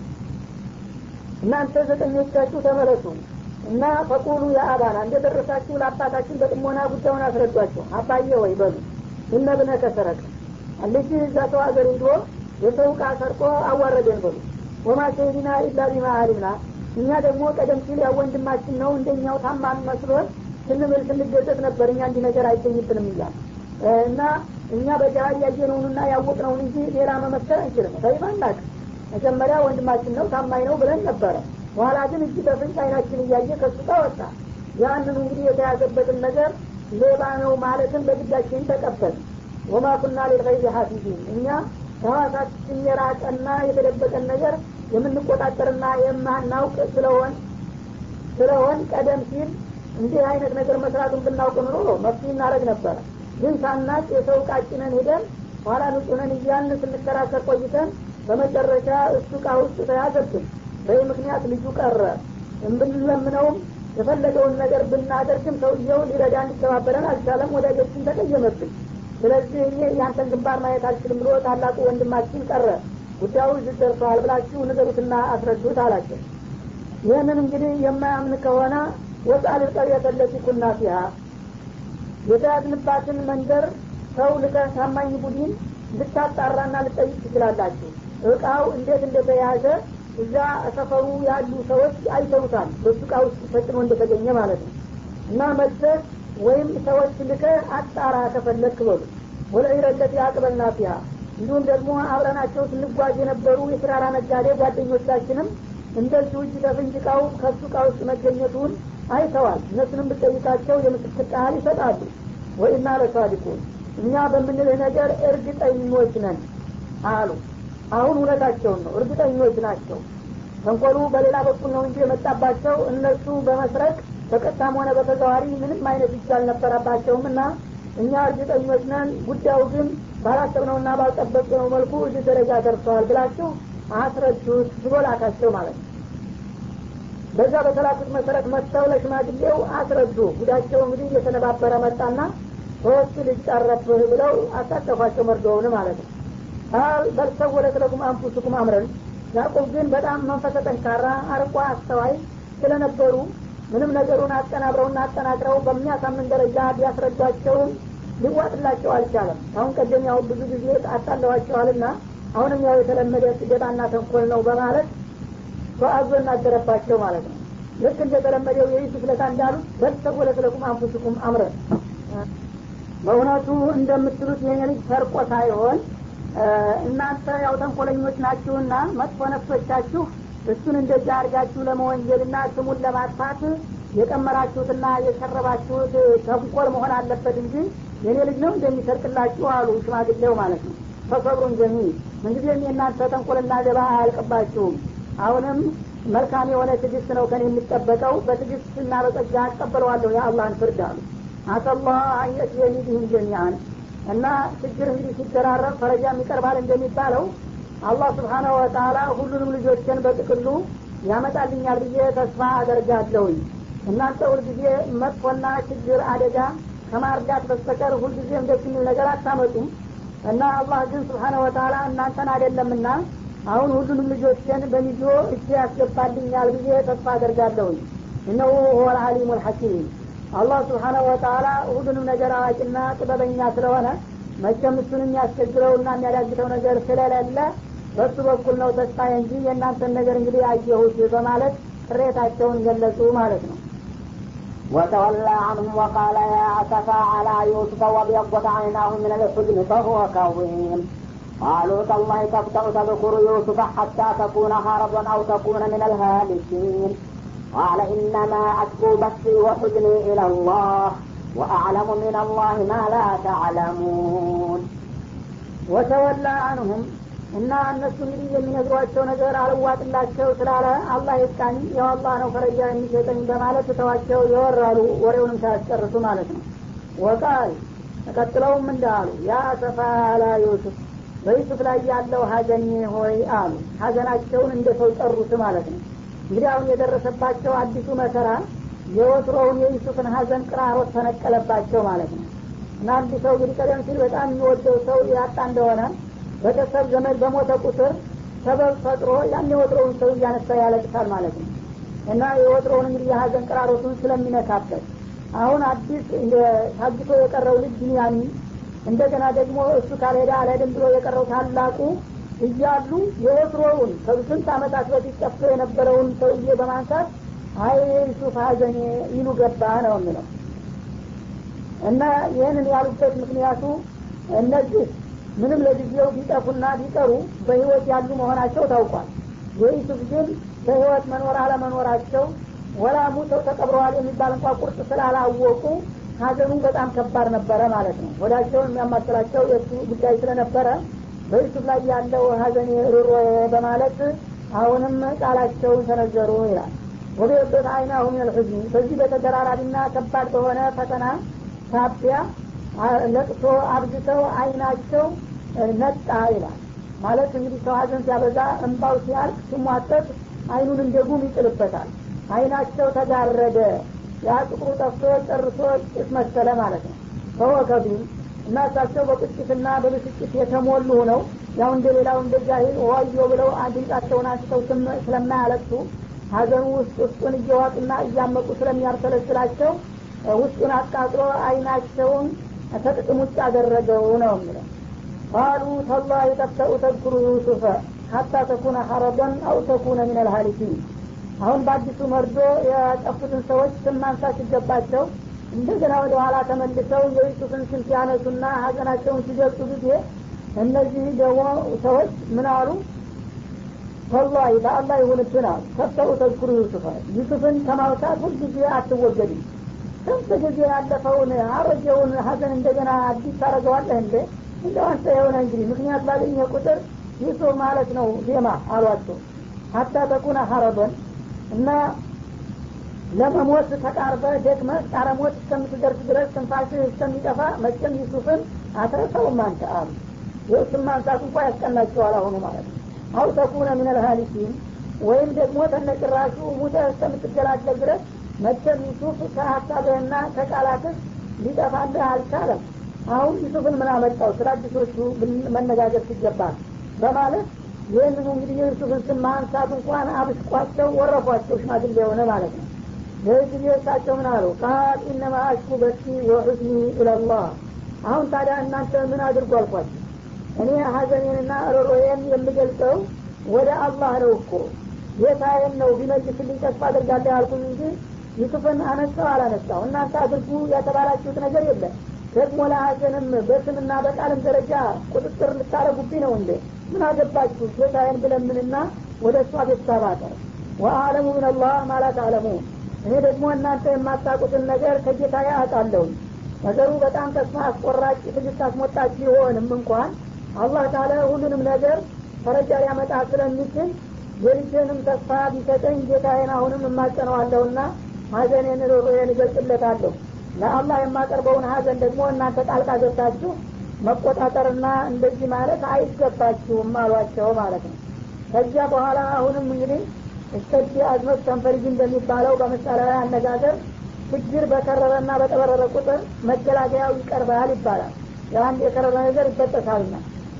እናንተ ዘጠኞቻችሁ ተመለሱ እና ፈቁሉ የአባና እንደደረሳችሁ ለአባታችን በጥሞና ጉዳዩን አስረዷቸው አባዬ ወይ በሉ እነብነ ከሰረቀ ልጅ እዛ ሰው ሀገር ሂዶ የሰው ዕቃ ሰርቆ አዋረደን በሉ ወማ ሸሂድና ኢላ ቢማ አሊምና እኛ ደግሞ ቀደም ሲል ያው ወንድማችን ነው እንደኛው ታማን መስሎን ስንምል ስንገዘት ነበር እኛ እንዲህ ነገር አይገኝብንም እያል እና እኛ በጃሃድ ያየነውንና ያወቅነውን እንጂ ሌላ መመስከር አንችልም ተይባ እናቅ መጀመሪያ ወንድማችን ነው ታማኝ ነው ብለን ነበረ በኋላ ግን እጅ በፍንጭ አይናችን እያየ ከሱ ጋር ወጣ ያንኑ እንግዲህ የተያዘበትን ነገር ሌባ ነው ማለትን በግዳችን ተቀበል ወማ ኩና ሊልገይብ ሀፊዚን እኛ ከሐዋሳችን የራቀና የተደበቀን ነገር የምንቆጣጠርና የማናውቅ ስለሆን ስለሆን ቀደም ሲል እንዲህ አይነት ነገር መስራቱን ብናውቅ ኑሮ መፍትሄ እናደረግ ነበረ ግን ሳናቅ የሰው ቃጭነን ሄደን ኋላ ንጹነን እያልን ስንከራከር ቆይተን በመጨረሻ እሱ እቃ ውስጥ ተያዘብን በዚህ ምክንያት ልጁ ቀረ ብንለምነውም የፈለገውን ነገር ብናደርግም ሰውየው ሊረዳ እንዲተባበረን አልቻለም ወዳጆችን ተቀየመብን ስለዚህ እኔ ያንተን ግንባር ማየት አልችልም ብሎ ታላቁ ወንድማችን ቀረ ጉዳዩ እዚህ ደርሰዋል ብላችሁ ንገሩትና አስረዱት አላቸው ይህንን እንግዲህ የማያምን ከሆነ ወጣል ቀርየተ ለቲ ኩና ፊሃ የተያዝንባትን መንደር ሰው ልከ ታማኝ ቡድን ልታጣራና ልጠይቅ ትችላላችሁ እቃው እንዴት እንደተያዘ እዛ ሰፈሩ ያሉ ሰዎች አይተውታል በሱ እቃ ውስጥ ፈጽሞ እንደተገኘ ማለት ነው እና መጥተህ ወይም ሰዎች ልከ አጣራ ከፈለክ በሉ ወለኢረለት አቅበልና ፊያ እንዲሁም ደግሞ አብረናቸው ስንጓዝ የነበሩ የስራራ ነጋዴ ጓደኞቻችንም እንደዚሁ እጅ በፍንጅ እቃው ከሱ እቃ ውስጥ መገኘቱን አይተዋል እነሱንም ብጠይቃቸው የምስክር ቃል ይሰጣሉ ወኢና ለሳዲቁን እኛ በምንልህ ነገር እርግጠኞች ነን አሉ አሁን እውነታቸውን ነው እርግጠኞች ናቸው ተንኮሉ በሌላ በኩል ነው እንጂ የመጣባቸው እነሱ በመስረቅ በቀጥታም ሆነ በተዘዋሪ ምንም አይነት እጅ አልነበረባቸውም እና እኛ እርግጠኞች ነን ጉዳዩ ግን ባላሰብነውና ባልጠበቅነው መልኩ እዚህ ደረጃ ደርሰዋል ብላችሁ አስረዱት ብሎ ላካቸው ማለት ነው በዛ በተላኩት መሰረት መጥተው ለሽማግሌው አስረዱ ጉዳቸው እንግዲህ እየተነባበረ መጣና ሶስት ልጅ ቀረብህ ብለው አሳቀፏቸው መርዶውን ማለት ነው ቃል በልሰወለት ለኩም አንፉስኩም አምረን ያዕቁብ ግን በጣም መንፈሰ ጠንካራ አርቆ አስተዋይ ስለነበሩ ምንም ነገሩን አቀናብረውና አጠናቅረው በሚያሳምን ደረጃ ቢያስረዷቸውም ሊዋጥላቸው አልቻለም አሁን ቀደም ያው ብዙ ጊዜ አጣለዋቸዋልና አሁንም ያው የተለመደ ስደታና ተንኮል ነው በማለት ተአዞ እናገረባቸው ማለት ነው ልክ እንደተለመደው የዩሱፍ ለታ እንዳሉት በልሰወለት ለኩም አንፉስኩም አምረን በእውነቱ እንደምትሉት ይሄ ልጅ ሰርቆ ሳይሆን እናንተ ያው ተንኮለኞች ናችሁና መጥፎ ነፍሶቻችሁ እሱን እንደዛ አድርጋችሁ ለመወንጀልና ስሙን ለማጥፋት የቀመራችሁትና የሸረባችሁት ተንኮል መሆን አለበት እንጂ የኔ ልጅ ነው እንደሚሰርቅላችሁ አሉ ሽማግሌው ማለት ነው ፈሰብሩን ጀሚ ምንጊዜም የእናንተ ተንኮልና ደባ አያልቅባችሁም አሁንም መልካም የሆነ ትግስት ነው ከኔ የሚጠበቀው በትግስትና በጸጋ አቀበለዋለሁ የአላህን ፍርድ አሉ አሰላህ አየትየኒ ቢህም ጀሚአን እና ችግር እንግዲህ ሲደራረብ ፈረጃም ይቀርባል እንደሚባለው አላህ ስብሓናሁ ወተላ ሁሉንም ልጆችን በጥቅሉ ያመጣልኛል ብዬ ተስፋ አደርጋለሁኝ እናንተ ሁልጊዜ መጥፎና ችግር አደጋ ከማርዳት በስተቀር ሁልጊዜም ደስ የሚል ነገር አታመጡም እና አላህ ግን ስብሓነ ወተላ እናንተን አይደለምና አሁን ሁሉንም ልጆችን በሚዞ እጅ ያስገባልኛል ብዬ ተስፋ አደርጋለሁኝ እነሁ ሁወል አሊሙ ልሐኪም አላህ ስብሓናሁ ወተላ ሁሉንም ነገር አዋቂና ጥበበኛ ስለሆነ መቼም እሱን የሚያስቸግረውና የሚያዳግተው ነገር ስለሌለ በሱ በኩል ነው ተስፋ እንጂ የእናንተን ነገር እንግዲህ አየሁት በማለት ቅሬታቸውን ገለጹ ማለት ነው وتولى عنهم وقال يا أسفا على يوسف وابيضت عيناه من الحزن فهو كظيم قالوا تالله تفتأ تذكر يوسف حتى تكون هربا أو تكون من الهالكين قال إنما أشكو بثي وحزني إلى الله وأعلم من الله ما لا تعلمون ወተወላ አንሁም እና እነሱ እንግዲህ የሚነግሯቸው ነገር አልዋጥላቸው ስላለ አላህ ይስቃኝ ያው አላህ ነው ፈረጃ የሚሰጠኝ በማለት ተዋቸው የወራሉ ወሬውንም ሳያስጨርሱ ማለት ነው ወቃል ተቀጥለውም እንዳሉ ያ ሰፋ አላ ዩሱፍ በዩሱፍ ላይ ያለው ሀዘን ሆይ አሉ ሀዘናቸውን እንደ ሰው ጠሩት ማለት ነው እንግዲህ አሁን የደረሰባቸው አዲሱ መከራ የወትሮውን የዩሱፍን ሀዘን ቅራሮት ተነቀለባቸው ማለት ነው እና አንድ ሰው እንግዲህ ቀደም ሲል በጣም የሚወደው ሰው ያጣ እንደሆነ ቤተሰብ ዘመድ በሞተ ቁጥር ሰበብ ፈጥሮ ያን የወትሮውን ሰው እያነሳ ያለቅሳል ማለት ነው እና የወትሮውን እንግዲህ የሀዘን ቅራሮቱን ስለሚነካበት አሁን አዲስ ታግቶ የቀረው ልጅ ቢንያሚን እንደገና ደግሞ እሱ ካልሄደ አልሄድም ብሎ የቀረው ታላቁ እያሉ የወትሮውን ከስንት አመታት በፊት ጠፍቶ የነበረውን ሰውዬ በማንሳት አይ ዩሱፍ ሀዘኔ ይሉ ገባ ነው የሚለው እና ይህንን ያሉበት ምክንያቱ እነዚህ ምንም ለጊዜው ቢጠፉና ቢቀሩ በህይወት ያሉ መሆናቸው ታውቋል የዩሱፍ ግን በህይወት መኖር አለመኖራቸው ወላ ሙተው ተቀብረዋል የሚባል እንኳ ቁርጥ ስላላወቁ ሀዘኑ በጣም ከባድ ነበረ ማለት ነው ወዳቸውን የሚያማስላቸው የእሱ ጉዳይ ስለነበረ በዩሱፍ ላይ ያለው ሀዘን ሩሮ በማለት አሁንም ቃላቸውን ተነዘሩ ይላል ወቤበት አይናሁ ምን ልሑዝኒ በዚህ በተደራራቢና ከባድ በሆነ ፈተና ሳቢያ ለቅሶ አብዝተው አይናቸው ነጣ ይላል ማለት እንግዲህ ሰው ሀዘን ሲያበዛ እንባው ሲያልቅ ሲሟጠጥ አይኑን እንደ ጉም ይጥልበታል አይናቸው ተጋረደ ያ ጥቁሩ ጠፍቶ ጨርሶ ጭስ መሰለ ማለት ነው ፈወከቢም እና እሳቸው በቁጭትና በብስጭት የተሞሉ ነው ያው እንደ ሌላው እንደ ጃሂል ዋዮ ብለው ድምጻቸውን አንስተው ስለማያለቅሱ ሀዘኑ ውስጥ ውስጡን እየዋጡና እያመቁ ስለሚያርሰለስላቸው ውስጡን አቃጥሎ አይናቸውን ከጥቅም ውጭ አደረገው ነው የሚለው ቃሉ ተላሂ ተፍተኡ ተذክሩ ዩሱፈ ሀታ ተኩነ ሐረበን አው ተኩነ ምን አልሃሊኪን አሁን በአዲሱ መርዶ የጠፉትን ሰዎች ስም ማንሳት ሲገባቸው እንደገና ወደ ኋላ ተመልሰው የዩሱፍን ስም ሲያነሱና ሀዘናቸውን ሲገልጹ ጊዜ እነዚህ ደግሞ ሰዎች ምን አሉ ወላሂ በአላህ ይሁንብን አሉ ተፍተኡ ተዝኩሩ ዩሱፈ ዩሱፍን ከማውሳት ሁልጊዜ አትወገድም ስንት ጊዜ ያለፈውን አሮጌውን ሀዘን እንደገና አዲስ ታደረገዋለህ እንደ እንደው አንተ የሆነ እንግዲህ ምክንያት ባገኘ ቁጥር ዩሱፍ ማለት ነው ዜማ አሏቸው ሀታ ተኩነ ሀረበን እና ለመሞት ተቃርበ ደክመ ቃረ ሞት እስከምትደርስ ድረስ ትንፋሽህ እስከሚጠፋ መቼም ዩሱፍን አትረሳውም አንተ አሉ የእሱን ማንሳት እንኳ ያስቀናቸዋል አሁኑ ማለት ነው አው ተኩነ ምን ልሃሊኪን ወይም ደግሞ ተነጭራሹ ሙተ እስከምትገላገል ድረስ መቼም ዩሱፍ ከሀሳብህና ከቃላትህ ሊጠፋልህ አልቻለም አሁን ዩሱፍን ምን አመጣው ስለ አዲሶቹ መነጋገር ሲገባል በማለት ይህንኑ እንግዲህ የዩሱፍን ስም ማንሳት እንኳን አብስቋቸው ወረፏቸው ሽማግሌ የሆነ ማለት ነው ይህ ጊዜ እሳቸው ምን አሉ ቃል ኢነማ አሽኩ በሲ ወሑዝኒ ኢለላህ አሁን ታዲያ እናንተ ምን አድርጎ አልኳቸው እኔ ሀዘኔንና ሮሮዬን የምገልጸው ወደ አላህ ነው እኮ ጌታዬን ነው ቢመልስልኝ ተስፋ አድርጋለሁ ያልኩኝ እንጂ ዩሱፍን አነሳው አላነሳው እናንተ አድርጉ ያተባላችሁት ነገር የለም ደግሞ ለሀዘንም በስምና በቃልም ደረጃ ቁጥጥር ልታረጉብኝ ነው እንዴ ምን አገባችሁ ጌታዬን ብለምንና ወደ እሷ ቤተሰብ አቀር ወአለሙ ምን አላህ ማላ ተዕለሙን እኔ ደግሞ እናንተ የማታቁትን ነገር ከጌታ አውቃለሁ ነገሩ በጣም ተስፋ አስቆራጭ ትግስት አስሞጣች ቢሆንም እንኳን አላህ ታለ ሁሉንም ነገር ፈረጃ ሊያመጣ ስለሚችል የልጅንም ተስፋ ቢሰጠኝ ጌታዬን አሁንም እማጸነዋለሁና ሀዘኔን ሮሮዬን እገልጽለታለሁ ለአላህ የማቀርበውን ሀዘን ደግሞ እናንተ ጣልቃ ገብታችሁ መቆጣጠርና እንደዚህ ማለት አይገባችሁም አሏቸው ማለት ነው ከዚያ በኋላ አሁንም እንግዲህ እስተዲ አዝመት ተንፈሪጅ እንደሚባለው በምሳሌያዊ አነጋገር ችግር በከረረና በጠበረረ ቁጥር መገላገያው ይቀርባል ይባላል የአንድ የከረረ ነገር ይበጠሳልና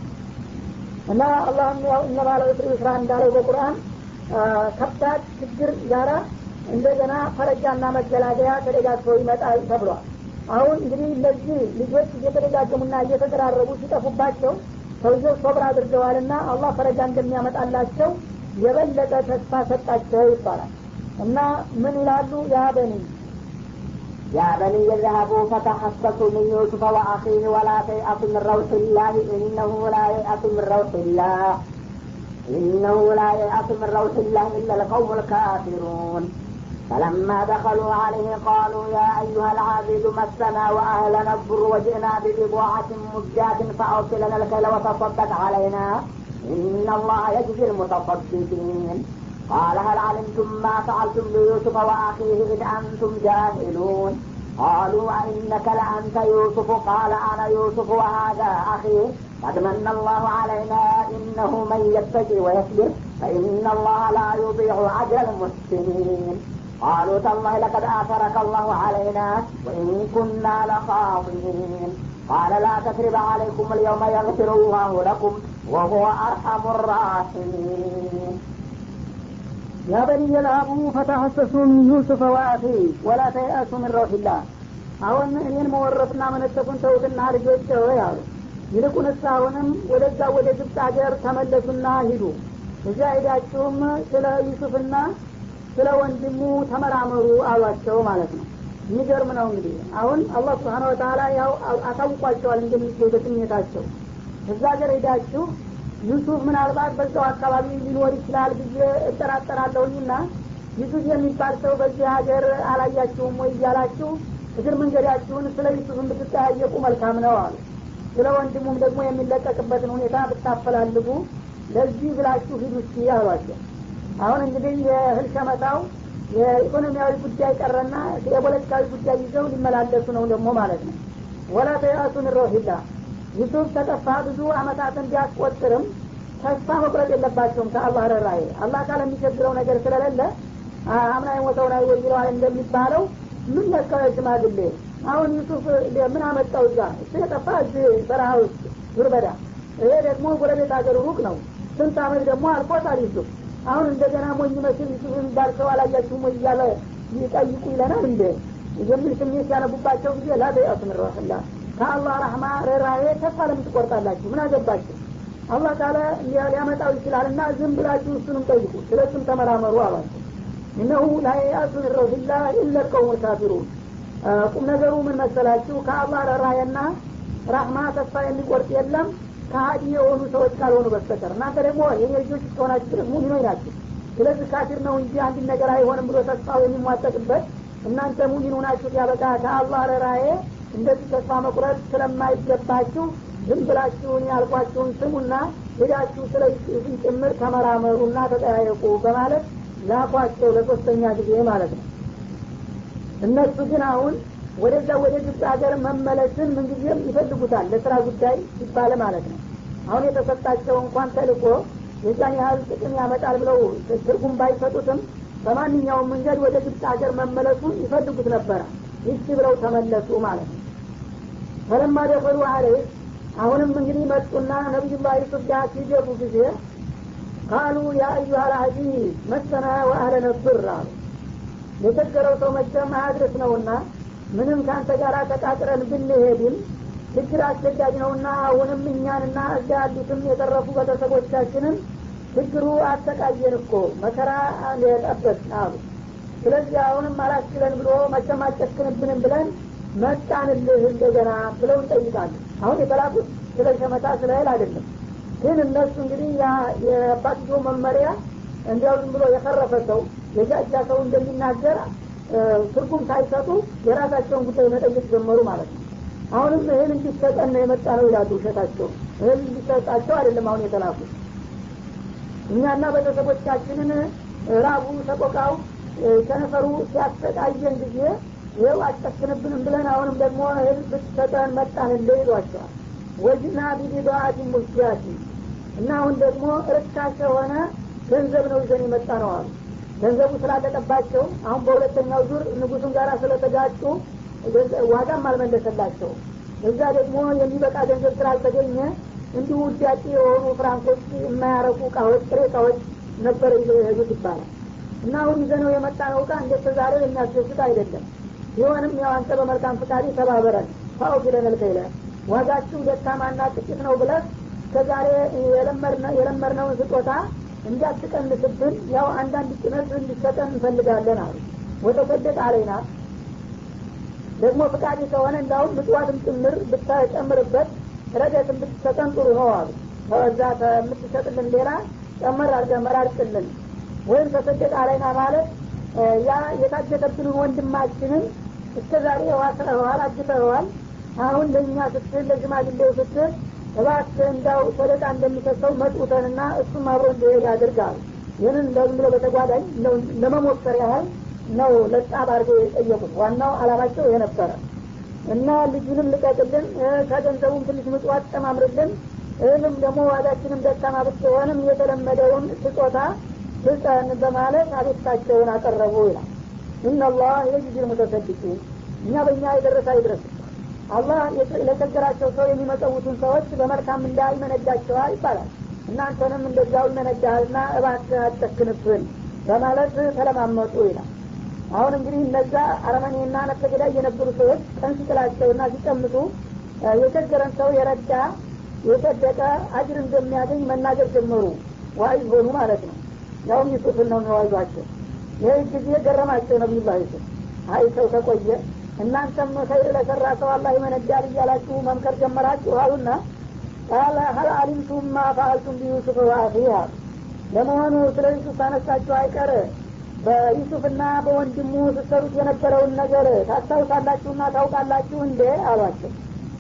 እና አላህም ያው እነባለ ዑስሪ ዩስራ እንዳለው በቁርአን ከባድ ችግር ጋራ እንደገና ፈረጃና መገላገያ ተደጋግፈው ይመጣል ተብሏል አሁን እንግዲህ እነዚህ ልጆች እየተደጋገሙና እየተደራረቡ ሲጠፉባቸው ሰውየው ሶብር አድርገዋልና አላህ ፈረጃ እንደሚያመጣላቸው የበለጠ ተስፋ ሰጣቸው ይባላል እና ምን ይላሉ ያ በኒ يا بني اذهبوا فتحسسوا من يوسف واخيه ولا تيأسوا من روح الله انه لا ييأس من روح الله انه لا ييأس من روح الله الا القوم الكافرون فلما دخلوا عليه قالوا يا ايها العابد مسنا واهلنا الضر وجئنا ببضاعة مزجاة فاوصل لنا الكيل وتصدق علينا ان الله يجزي المتصدقين قال هل علمتم ما فعلتم بيوسف واخيه اذ انتم جاهلون قالوا أئنك لأنت يوسف قال أنا يوسف وهذا أخي قد من الله علينا إنه من يتقي ويصبر فإن الله لا يضيع أجر المحسنين قالوا تالله لقد آثرك الله علينا وإن كنا لخاطئين قال لا تثرب عليكم اليوم يغفر الله لكم وهو أرحم الراحمين يا بني اذهبوا فتحسسوا من يوسف ወአኺ ወላ ተይአሱ ምን ረውሒላህ አሁን እኔን መወረፍና መነጠፉን ተውትና ልጆች ሆይ አሉ ይልቁንስ አሁንም ወደዛ ወደ ግብፅ ሀገር ተመለሱና ሂዱ እዚያ ሄዳችሁም ስለ ዩሱፍና ስለ ወንድሙ ተመራመሩ አሏቸው ማለት ነው የሚገርም ነው እንግዲህ አሁን አላህ ስብሓን ወተላ ያው አሳውቋቸዋል እንደሚገኝ በስሜታቸው እዛ ሀገር ሄዳችሁ ዩሱፍ ምናልባት በዛው አካባቢ ሊኖር ይችላል ብዬ እጠራጠራለሁኝና ዩሱፍ የሚባል ሰው በዚህ ሀገር አላያችሁም ወይ እያላችሁ እግር መንገዳችሁን ስለ ዩሱፍ ብትጠያየቁ መልካም ነው አሉ ስለ ወንድሙም ደግሞ የሚለቀቅበትን ሁኔታ ብታፈላልጉ ለዚህ ብላችሁ ሂዱ እስኪ አሏቸው አሁን እንግዲህ የእህል ሸመታው የኢኮኖሚያዊ ጉዳይ ቀረና የፖለቲካዊ ጉዳይ ይዘው ሊመላለሱ ነው ደግሞ ማለት ነው ወላ ተያሱን ሮሂላ ዩሱፍ ተጠፋ ብዙ አመታትን ቢያስቆጥርም ተስፋ መቁረጥ የለባቸውም ከአላህ ረራዬ አላህ ካለ የሚቸግረው ነገር ስለሌለ አምና የሞተውን አይወ ይለዋል እንደሚባለው ምን ነካው ሽማግሌ አሁን ዩሱፍ ምን አመጣው እዛ እሱ የጠፋ እዚህ በረሃ ውስጥ ዙርበዳ ይሄ ደግሞ ጎረቤት ሀገር ሩቅ ነው ስንት አመት ደግሞ አልፎታል ዩሱፍ አሁን እንደገና ሞኝ መስል ዩሱፍ የሚባል ሰው አላያችሁም ወይ እያለ ይጠይቁ ይለናል እንደ የሚል ስሜት ያነቡባቸው ጊዜ ላበያቱ ምን ረህላ ከአላህ ረህማ ርኅራሄ ተስፋ ለምን ትቆርጣላችሁ ምን አገባችሁ አላህ ካለ ሊያመጣው ይችላል እና ዝም ብላችሁ እሱንም ጠይቁ ስለ እሱም ተመራመሩ አሏቸው እነሁ ላየአሱ ምን ረውሂላ ኢለ ቀውሙ ካፊሩን ቁም ነገሩ ምን መሰላችሁ ከአላህ ርኅራሄና ራህማ ተስፋ የሚቆርጥ የለም ከሀዲ የሆኑ ሰዎች ካልሆኑ በስተቀር እናንተ ደግሞ የኔ ልጆች እስከሆናችሁ ድረስ ሙሚኖች ናቸው ስለዚህ ካፊር ነው እንጂ አንድ ነገር አይሆንም ብሎ ተስፋው የሚሟጠቅበት እናንተ ሙሚኑ ናችሁ ያበቃ ከአላህ ርኅራሄ እንደዚህ ተስፋ መቁረጥ ስለማይገባችሁ ዝም ብላችሁን ያልኳችሁን ስሙና ሄዳችሁ ስለ ይሱፍን ጭምር ተመራመሩና ተጠያየቁ በማለት ላኳቸው ለሶስተኛ ጊዜ ማለት ነው እነሱ ግን አሁን ወደዛ ወደ ግብፅ ሀገር መመለስን ምንጊዜም ይፈልጉታል ለስራ ጉዳይ ሲባል ማለት ነው አሁን የተሰጣቸው እንኳን ተልቆ የዛን ያህል ጥቅም ያመጣል ብለው ትርጉም ባይሰጡትም በማንኛውም መንገድ ወደ ግብፅ ሀገር መመለሱን ይፈልጉት ነበረ ይቺ ብለው ተመለሱ ማለት ነው ፈለማ ደፈሉ አለህ አሁንም እንግዲህ መጡና ነቢዩላህ ዩሱፍ ጋር ሲገቡ ጊዜ ቃሉ ያ አዩሃ ልአዚዝ መሰና ወአህለነ ብር አሉ የቸገረው ሰው መቸም አያድርስ ነውና ምንም ከአንተ ጋር ተቃጥረን ብንሄድም ችግር አስቸጋጅ ነውና አሁንም እኛንና እዛ ያሉትም የተረፉ ቤተሰቦቻችንን ችግሩ አሰቃየን እኮ መከራ የጠበት አሉ ስለዚህ አሁንም አላስችለን ብሎ መቸም አጨክንብንም ብለን መጣንልህ እንደገና ብለው እንጠይቃለን አሁን የተላኩት ስለ ሸመታ ስለ እህል አይደለም ግን እነሱ እንግዲህ የአባትዮ መመሪያ እንዲያው ዝም ብሎ የፈረፈ ሰው የጃጃ ሰው እንደሚናገር ትርጉም ሳይሰጡ የራሳቸውን ጉዳይ መጠየቅ ጀመሩ ማለት ነው አሁንም እህል እንዲሰጠን ነው የመጣ ነው ይላሉ ውሸታቸው እህል እንዲሰጣቸው አይደለም አሁን የተላኩት እኛና ቤተሰቦቻችንን ራቡ ሰቆቃው ከነፈሩ ሲያሰቃየን ጊዜ ይኸው አጨክንብንም ብለን አሁንም ደግሞ እህል ብትሰጠን መጣን እንደ ይሏቸዋል ወጅና ቢቢባአቲ ሙስያቲ እና አሁን ደግሞ ርካሽ የሆነ ገንዘብ ነው ይዘን የመጣ ነው አሉ ገንዘቡ ስላለቀባቸው አሁን በሁለተኛው ዙር ንጉሱን ጋር ስለተጋጩ ዋጋም አልመለሰላቸው እዛ ደግሞ የሚበቃ ገንዘብ ስላልተገኘ እንዲሁ ውዳቂ የሆኑ ፍራንኮች የማያረቁ እቃዎች ጥሬ እቃዎች ነበር ይዘው የሄዱት ይባላል እና አሁን ይዘነው የመጣ ነው እቃ እንዴት ዛሬ የሚያስደስት አይደለም ቢሆንም ያው አንተ በመልካም ፍቃድ ተባበረን ፋው ቢለነል ከይለ ዋጋችሁ ደካማና ጥቂት ነው ብለህ ከዛሬ የለመድነውን ስጦታ እንዳትቀንስብን ያው አንዳንድ ጭነት እንዲሰጠን እንፈልጋለን አሉ ወተሰደቅ አለይና ደግሞ ፍቃድ ከሆነ እንዳሁም ምጽዋትም ጭምር ብታጨምርበት ረደትም ብትሰጠን ጥሩ ነው አሉ ከዛ ከምትሰጥልን ሌላ ጨመር አድርገህ መራርቅልን ወይም ተሰደቅ አለይና ማለት ያ የታገተብንን ወንድማችንን እስከ ዛሬ ዋስረኸዋል አግተኸዋል አሁን ለእኛ ስትል ለሽማግሌው ስትል እባክህ እንዳው ሰደቃ እንደሚሰሰው መጡተንና እሱም አብሮ እንዲሄድ ያድርጋል ይህንን እንደዝም ብሎ በተጓዳኝ ለመሞከር ያህል ነው ለጣብ አድርገው የጠየቁት ዋናው አላማቸው ይሄ ነበረ እና ልጁንም ልቀቅልን ከገንዘቡም ትንሽ ምጽዋት ጨማምርልን እህንም ደግሞ ዋጋችንም ደካማ ብትሆንም የተለመደውን ስጦታ ስጠን በማለት አቤታቸውን አቀረቡ ይላል ኢናላህ የጅዝል ሙተሰድቂን እኛ በእኛ የደረሰ አይድረስ አላህ ለቸገራቸው ሰው የሚመጸውቱን ሰዎች በመልካም እንዳ ይመነዳቸዋል ይባላል እናንተንም እንደዚያው ይመነዳሃልና እባክህ አትጨክንብን በማለት ተለማመጡ ይላል አሁን እንግዲህ እነዛ አረመኔና ነፍሰገዳይ የነበሩ ሰዎች ቀን ሲጥላቸውና ሲቀምጡ የቸገረን ሰው የረዳ የሰደቀ አጅር እንደሚያገኝ መናገር ጀመሩ ዋይዝ ሆኑ ማለት ነው ያውም ዩሱፍን ነው የሚዋዟቸው ይህ ጊዜ ገረማቸው ነቢዩላ ዩሱፍ አይ ሰው ተቆየ እናንተም ከይር ለሰራ ሰው አላህ ይመነዳል እያላችሁ መምከር ጀመራችሁ አሉና ቃለ ሀል አሊምቱም ማ ፈአልቱም ቢዩሱፍ ዋአኺ አሉ ለመሆኑ ስለ ዩሱፍ አነሳችሁ አይቀር በዩሱፍና በወንድሙ ስትሰሩት የነበረውን ነገር ታስታውሳላችሁና ታውቃላችሁ እንዴ አሏቸው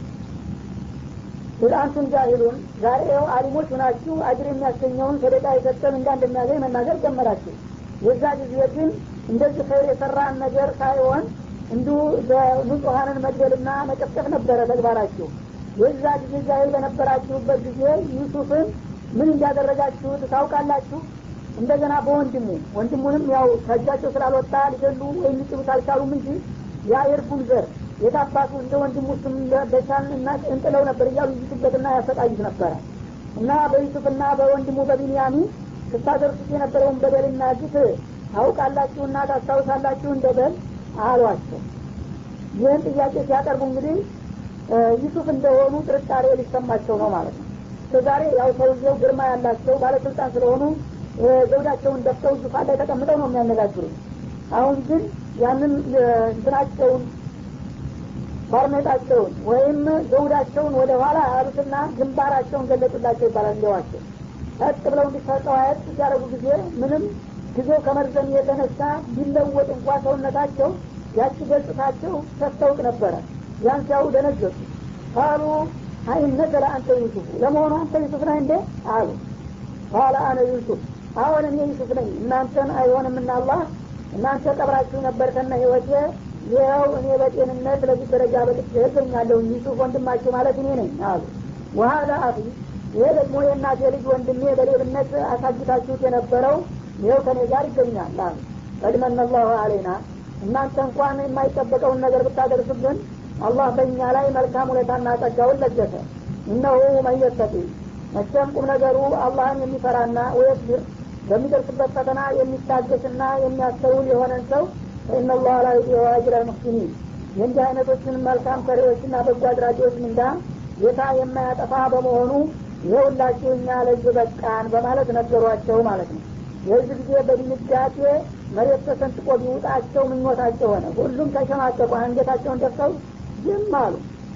አንቱም ጃሂሉን ዛሬ ው አሊሞች ሁናችሁ አጅር የሚያስገኘውን ሰደቃ የሰጠን እንዳ እንደሚያገኝ መናገር ጀመራችሁ የዛ ጊዜ ግን እንደዚህ ኸይር የሰራን ነገር ሳይሆን እንዲሁ ንጹሀንን መግደልና መጨፍጨፍ ነበረ ተግባራችሁ የዛ ጊዜ ጃሂል በነበራችሁበት ጊዜ ዩሱፍን ምን እንዳደረጋችሁት ታውቃላችሁ እንደገና በወንድሙ ወንድሙንም ያው ከእጃቸው ስላልወጣ ሊገሉ ወይም ሊጥሉት አልቻሉም እንጂ ያ የእርጉን ዘር የታባቱ እንደ ወንድሙ ስም በቻን እና እንጥለው ነበር እያሉ ይዙበትና ያሰቃዩት ነበረ እና በዩሱፍና በወንድሙ በቢንያሚን ስታደርሱት የነበረውን በደልና ግፍ ታውቃላችሁና ታስታውሳላችሁ እንደበል አሏቸው ይህን ጥያቄ ሲያቀርቡ እንግዲህ ዩሱፍ እንደሆኑ ጥርጣሬ ሊሰማቸው ነው ማለት ነው እስከዛሬ ያው ሰውየው ግርማ ያላቸው ባለስልጣን ስለሆኑ ዘውዳቸውን ደፍተው ዙፋን ላይ ተቀምጠው ነው የሚያነጋግሩት አሁን ግን ያንን እንትናቸውን ባርኔጣቸውን ወይም ዘውዳቸውን ወደ ኋላ ያሉትና ግንባራቸውን ገለጡላቸው ይባላል እንዲዋቸው ቀጥ ብለው እንዲተቀዋየት ሲያደረጉ ጊዜ ምንም ጊዜው ከመርዘም የተነሳ ቢለወጥ እንኳ ሰውነታቸው ያቺ ገጽታቸው ተስተውቅ ነበረ ያን ሲያው ደነገጡ ካሉ አይነከ ለአንተ ዩሱፍ ለመሆኑ አንተ ዩሱፍ ነህ እንዴ አሉ ቃለ አነ ዩሱፍ አሁን እኔ ዩሱፍ ነኝ እናንተን አይሆንምና አላህ እናንተ ቀብራችሁ ነበር ከነ ህይወቴ ይኸው እኔ በጤንነት ለዚህ ደረጃ በጥቼ እገኛለሁ ዩሱፍ ወንድማችሁ ማለት እኔ ነኝ አሉ ወሀዳ አፊ ይሄ ደግሞ የእናቴ ልጅ ወንድሜ በሌብነት አሳግታችሁት የነበረው ይኸው ከኔ ጋር ይገኛል አሉ ቀድመን አላሁ አሌና እናንተ እንኳን የማይጠበቀውን ነገር ብታደርሱብን አላህ በእኛ ላይ መልካም ሁኔታና ጸጋውን ለገሰ እነሁ መየተቂ መቼም ቁም ነገሩ አላህን የሚፈራና ወየስቢር በሚደርስበት ፈተና የሚታገስና የሚያስተውል የሆነን ሰው ፈኢነላህ ላ ዩዲዑ አጅረ ልሙሕሲኒን የእንዲህ አይነቶችን መልካም ሰሪዎችና በጎ አድራጊዎች ምንዳ ጌታ የማያጠፋ በመሆኑ ይኸውላችሁ እኛ ለዚህ በቃን በማለት ነገሯቸው ማለት ነው የዚህ ጊዜ በድንጋጤ መሬት ተሰንጥቆ ቢውጣቸው ምኞታቸው ሆነ ሁሉም ተሸማቀቁ አንገታቸውን ደፍተው ዝም አሉ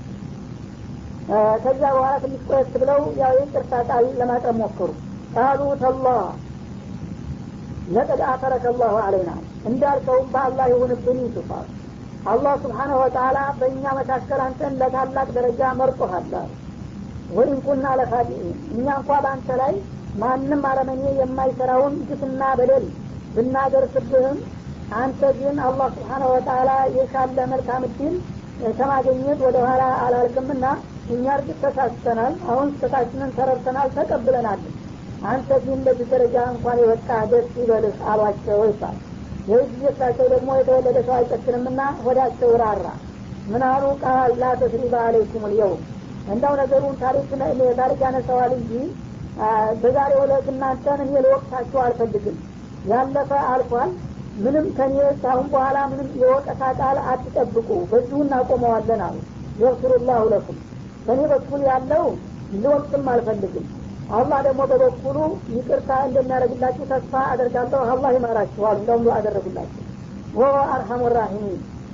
ከዚያ በኋላ ትንሽ ቆየት ብለው ያው የቅርታ ቃል ለማቅረብ ሞከሩ ቃሉ ተላ ለቀድ አተረከ አላሁ አለይና እንዳልከውም በአላህ ይሁንብን ዩሱፍ አሉ አላህ ስብሓነሁ ወተላ በእኛ መካከል አንተን ለታላቅ ደረጃ መርጦሃል ወይም ኩና ለካዲኢን እኛ እንኳ በአንተ ላይ ማንም አረመኔ የማይሰራውን ግፍና በደል ብናደርስብህም አንተ ግን አላህ ስብሓነሁ ወተላ የሻለ መልካም እድል ከማግኘት ወደ ኋላ አላልክምና እኛ እርግጥ ተሳስተናል አሁን ስህተታችንን ተረድተናል ተቀብለናል አንተ ግን በዚህ ደረጃ እንኳን የወጣ ደስ ይበልህ አሏቸው ይባል ይህ ጊዜ እሳቸው ደግሞ የተወለደ ሰው አይጨክንምና ወዳቸው ራራ ምን አሉ ቃል ላ ተስሪባ አለይኩም ልየውም እንዳው ነገሩን ታሪክ ታሪክ ያነሰዋል እንጂ በዛሬ ዕለት እናንተን እኔ ልወቅሳችሁ አልፈልግም ያለፈ አልፏል ምንም ከኔ ካሁን በኋላ ምንም የወቀሳ ቃል አትጠብቁ በዚሁ እናቆመዋለን አሉ የግፍሩላሁ ለኩም በእኔ በኩል ያለው ልወቅስም አልፈልግም አላህ ደግሞ በበኩሉ ይቅርታ እንደሚያደርግላችሁ ተስፋ አደርጋለሁ አላህ ይማራችኋል እንደውም አደረጉላችሁ ወ አርሐሙ ራሒሚን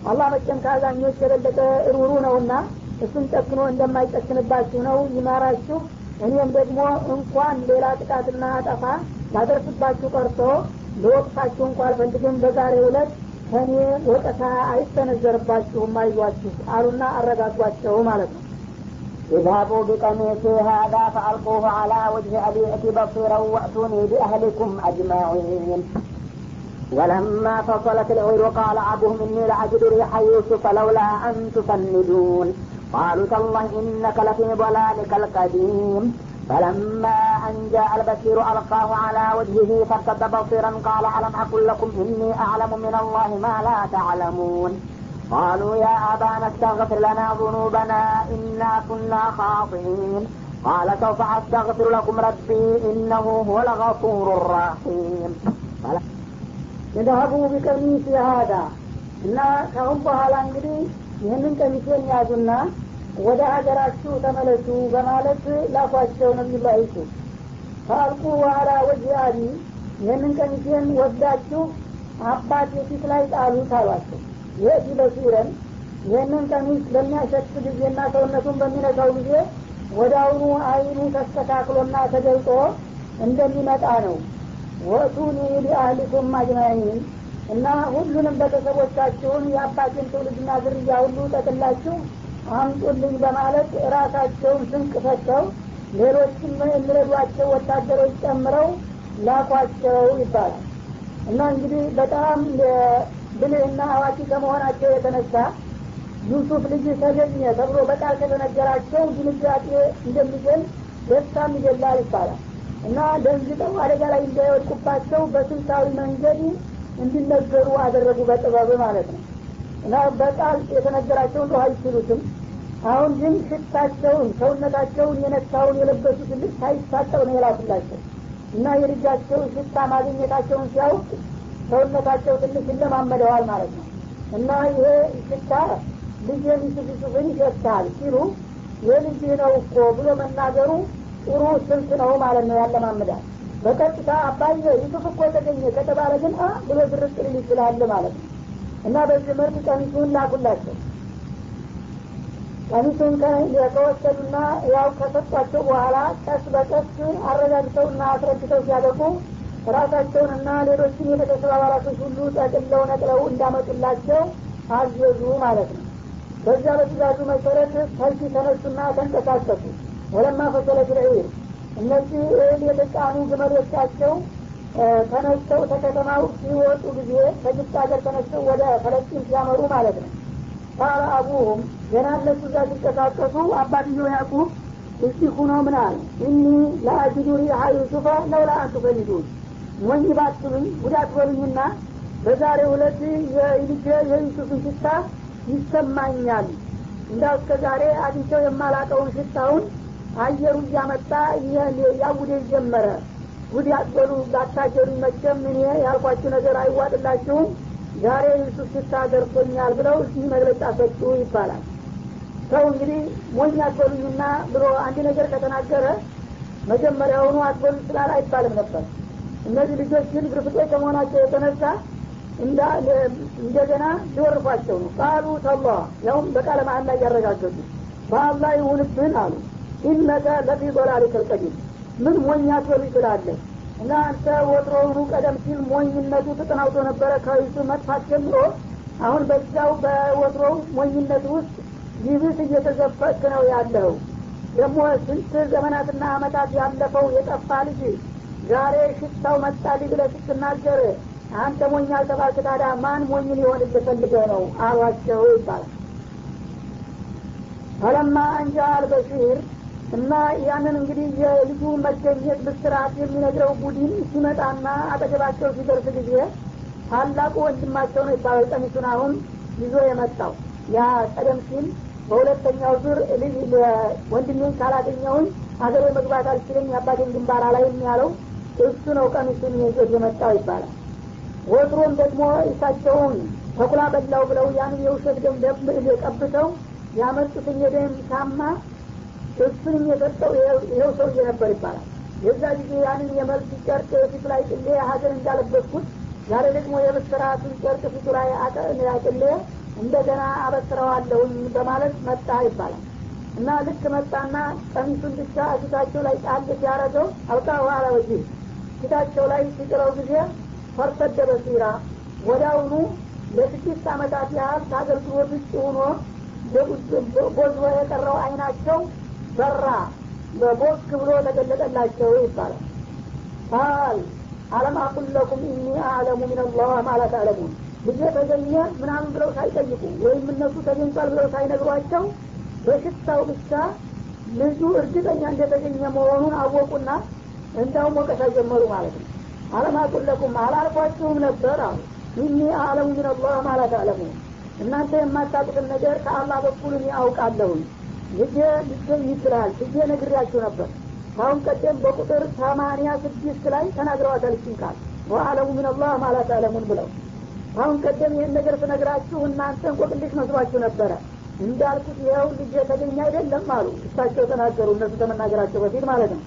አላህ መቼም ከአዛኞች የበለጠ ሩሩ ነውና እሱን ጨክኖ እንደማይጨክንባችሁ ነው ይማራችሁ እኔም ደግሞ እንኳን ሌላ ጥቃትና አጠፋ ላደርስባችሁ ቀርቶ ለወቅታችሁ እንኳ አልፈልግም በዛሬ ዕለት ከእኔ ወቀሳ አይሰነዘርባችሁም አይዟችሁ አሉና አረጋጓቸው ማለት ነው اذهبوا بقميصي هذا فألقوه على وجه أبي أتي بصيرا وأتوني بأهلكم أجمعين ولما فصلت العير قال أبوهم إني لأجد ريح يوسف لولا أن تفندون قالوا تالله إنك لفي ضلالك القديم فلما أن جاء البشير ألقاه على وجهه فارتد بصيرا قال ألم أقل لكم إني أعلم من الله ما لا تعلمون قالوا يا أبانا استغفر لنا ذنوبنا إنا كنا خاطئين قال سوف أستغفر لكم ربي إنه هو الغفور الرحيم የዛሀቡ ቢቀሚስ የሀዳ እና ካሁን በኋላ እንግዲህ ይህንን ቀሚሴን ያዙና ወደ ሀገራችሁ ተመለሱ በማለት ላኳቸው ነቢዩላህ ዩሱፍ ከአልቁ ዋላ ወጅ አቢ ይህንን ቀሚሴን ወስዳችሁ አባት የፊት ላይ ጣሉት አሏቸው ይህ በሲረን ይህንን ቀሚስ በሚያሸት ጊዜና ሰውነቱን በሚነካው ጊዜ ወደ አሁኑ አይኑ ተስተካክሎና ተገልጦ እንደሚመጣ ነው ወቱኒ ቢአህሊኩም አጅማዒን እና ሁሉንም ቤተሰቦቻችሁን የአባቴን ትውልድና ዝርያ ሁሉ ጠቅላችሁ አምጡልኝ በማለት ራሳቸውን ስንቅ ሰጥተው ሌሎችም የሚረዷቸው ወታደሮች ጨምረው ላኳቸው ይባላል እና እንግዲህ በጣም ብልህና አዋቂ ከመሆናቸው የተነሳ ዩሱፍ ልጅ ተገኘ ተብሎ በቃል ከተነገራቸው ድንጋጤ እንደሚገል ደስታም ይገላል ይባላል እና ደንግጠው አደጋ ላይ እንዳይወድቁባቸው በስልታዊ መንገድ እንዲነገሩ አደረጉ በጥበብ ማለት ነው እና በቃል የተነገራቸው እንደ አይችሉትም አሁን ግን ሽታቸውን ሰውነታቸውን የነካውን የለበሱትን ልብስ ሳይታጠብ ነው የላኩላቸው እና የልጃቸው ሽታ ማግኘታቸውን ሲያውቅ ሰውነታቸው ትንሽ ይለማመደዋል ማለት ነው እና ይሄ ሽታ ልጅ ዩሱፍ ዩሱፍን ይሸታል ሲሉ የልጅህ ነው እኮ ብሎ መናገሩ ጥሩ ስልት ነው ማለት ነው ያለማምዳል በቀጥታ አባየ ዩሱፍ እኮ ተገኘ ከተባለ ግን አ ብሎ ድርቅ ሊል ይችላል ማለት ነው እና በዚህ መልክ ቀሚሱን ላኩላቸው ቀሚሱን ከወሰዱና ያው ከሰጧቸው በኋላ ቀስ በቀስ አረጋግተውና አስረድተው ሲያበቁ ራሳቸውንና ሌሎችን የቤተሰብ አባላቶች ሁሉ ጠቅለው ነቅለው እንዳመጡላቸው አዘዙ ማለት ነው በዚያ በትእዛዙ መሰረት ሰልፊ ተነሱና ተንቀሳቀሱ ወለማ ፈሰለት ልዒር እነዚህ እህል የተጫኑ ግመሎቻቸው ተነስተው ተከተማው ሲወጡ ጊዜ ከግብፅ ሀገር ተነስተው ወደ ፈለስጢን ሲያመሩ ማለት ነው ቃለ አቡሁም ገና እነሱ እዛ ሲንቀሳቀሱ አባትየው ያዕቁብ እስቲ ሁኖ ምን አለ እኒ ለአጅዱ ሪሃ ዩሱፈ ለውላ አንቱ ፈልዱን ሞኝ ባትሉኝ ጉዳት በሉኝና በዛሬ ሁለት የልጄ የዩሱፍን ሽታ ይሰማኛል እንዳው እስከ ዛሬ አግኝቸው የማላቀውን ሽታውን አየሩ እያመጣ ያውዴ ጀመረ ጉድ ያትበሉ ላታጀሩኝ መቼም እኔ ያልኳችሁ ነገር አይዋጥላችሁም ዛሬ ዩሱፍ ሽታ ደርሶኛል ብለው እዚህ መግለጫ ሰጡ ይባላል ሰው እንግዲህ ሞኝ አትበሉኝና ብሎ አንድ ነገር ከተናገረ መጀመሪያውኑ አትበሉ ስላል አይባልም ነበር እነዚህ ልጆች ግን ግርፍጦች ከመሆናቸው የተነሳ እንደገና ሊወርፏቸው ነው ቃሉ ተላ ያውም በቃለ መሀል ላይ ያረጋገጡ በአላህ ይሁንብን አሉ ኢነከ ለፊ ዶላሊከ ልቀዲም ምን ሞኝ አትበሉ ይችላለህ እና አንተ ወትሮውኑ ቀደም ሲል ሞኝነቱ ተጠናውቶ ነበረ ከይሱ መጥፋት ጀምሮ አሁን በዛው በወትሮው ሞኝነት ውስጥ ይብስ እየተዘፈቅ ነው ያለው ደግሞ ስንት ዘመናትና አመታት ያለፈው የጠፋ ልጅ ዛሬ ሽታው መጣልኝ ብለህ ስትናገር አንተ ሞኝ አልተባልክ ታዲያ ማን ሞኝ ሊሆን ፈልገ ነው አሏቸው ይባላል ፈለማ አንጃ አልበሺር እና ያንን እንግዲህ የልጁ መገኘት ብስራት የሚነግረው ቡድን ሲመጣና አጠገባቸው ሲደርስ ጊዜ ታላቁ ወንድማቸው ነው ይባላል ቀሚሱን አሁን ይዞ የመጣው ያ ቀደም ሲል በሁለተኛው ዙር ልጅ ወንድሜን ካላገኘውን ሀገሬ መግባት አልችልም የአባቴን ግንባር አላይም ያለው እሱ ነው ቀሚሱን ይዞት የመጣው ይባላል ወትሮም ደግሞ እሳቸውን ተኩላ በላው ብለው ያን የውሸት ደም ቀብተው ያመጡትን የደም ሳማ እሱንም የሰጠው ይኸው ሰውዬ ነበር ይባላል የዛ ጊዜ ያንን የመልስ ጨርቅ ፊቱ ላይ ጥሌ ሀገር እንዳለበስኩት ዛሬ ደግሞ የብስራቱን ጨርቅ ፊቱ ላይ አጥሌ እንደገና አበስረዋለሁኝ በማለት መጣ ይባላል እና ልክ መጣና ቀሚሱን ብቻ ፊታቸው ላይ ጣል ሲያረገው አልቃ ዋላ ወጂ ፊታቸው ላይ ሲጥለው ጊዜ ፈርሰደ በሲራ ወዲያውኑ ለስድስት አመታት ያህል ከአገልግሎት ውጭ ሆኖ ቦዝቦ የቀረው አይናቸው በራ በቦክ ብሎ ተገለጠላቸው ይባላል ቃል አለም አቁል ለኩም ኢኒ አዕለሙ ምን አላህ ማለት አለሙን ልጄ ተገኘ ምናምን ብለው ሳይጠይቁ ወይም እነሱ ተገኝቷል ብለው ሳይነግሯቸው በሽታው ብቻ ልጁ እርግጠኛ እንደተገኘ መሆኑን አወቁና እንዳውም ወቀሳ ጀመሩ ማለት ነው አለም አቁል ለኩም አላልኳችሁም ነበር አሉ ኢኒ አዕለሙ ምን አላህ ማለት አለሙ እናንተ የማታውቁትን ነገር ከአላህ በኩል እኔ አውቃለሁኝ ልጄ ሊገኝ ይችላል ልጄ ነግሬያችሁ ነበር ካሁን ቀደም በቁጥር ሰማንያ ስድስት ላይ ተናግረዋታል ይችን ቃል ወአለሙ ምን አላህ ማለት አለሙን ብለው አሁን ቀደም ይህን ነገር ስነግራችሁ እናንተ እንቆቅልሽ መስሏችሁ ነበረ እንዳልኩት ይኸው ልጅ የተገኘ አይደለም አሉ እሳቸው ተናገሩ እነሱ ከመናገራቸው በፊት ማለት ነው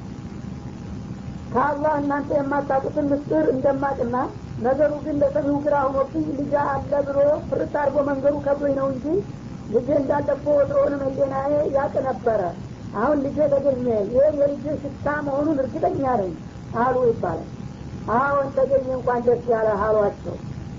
ከአላህ እናንተ የማታውቁትን ምስጢር እንደማቅና ነገሩ ግን ለሰሚው ግራ ሆኖብኝ ልጅ አለ ብሎ ፍርት አድርጎ መንገዱ ከብዶኝ ነው እንጂ ልጄ እንዳለፎ ወትሮውንም ህሌናዬ ያቅ ነበረ አሁን ልጄ ተገኘ ይህ የልጄ ሽታ መሆኑን እርግጠኛ ነኝ አሉ ይባላል አሁን ተገኘ እንኳን ደስ ያለ አሏቸው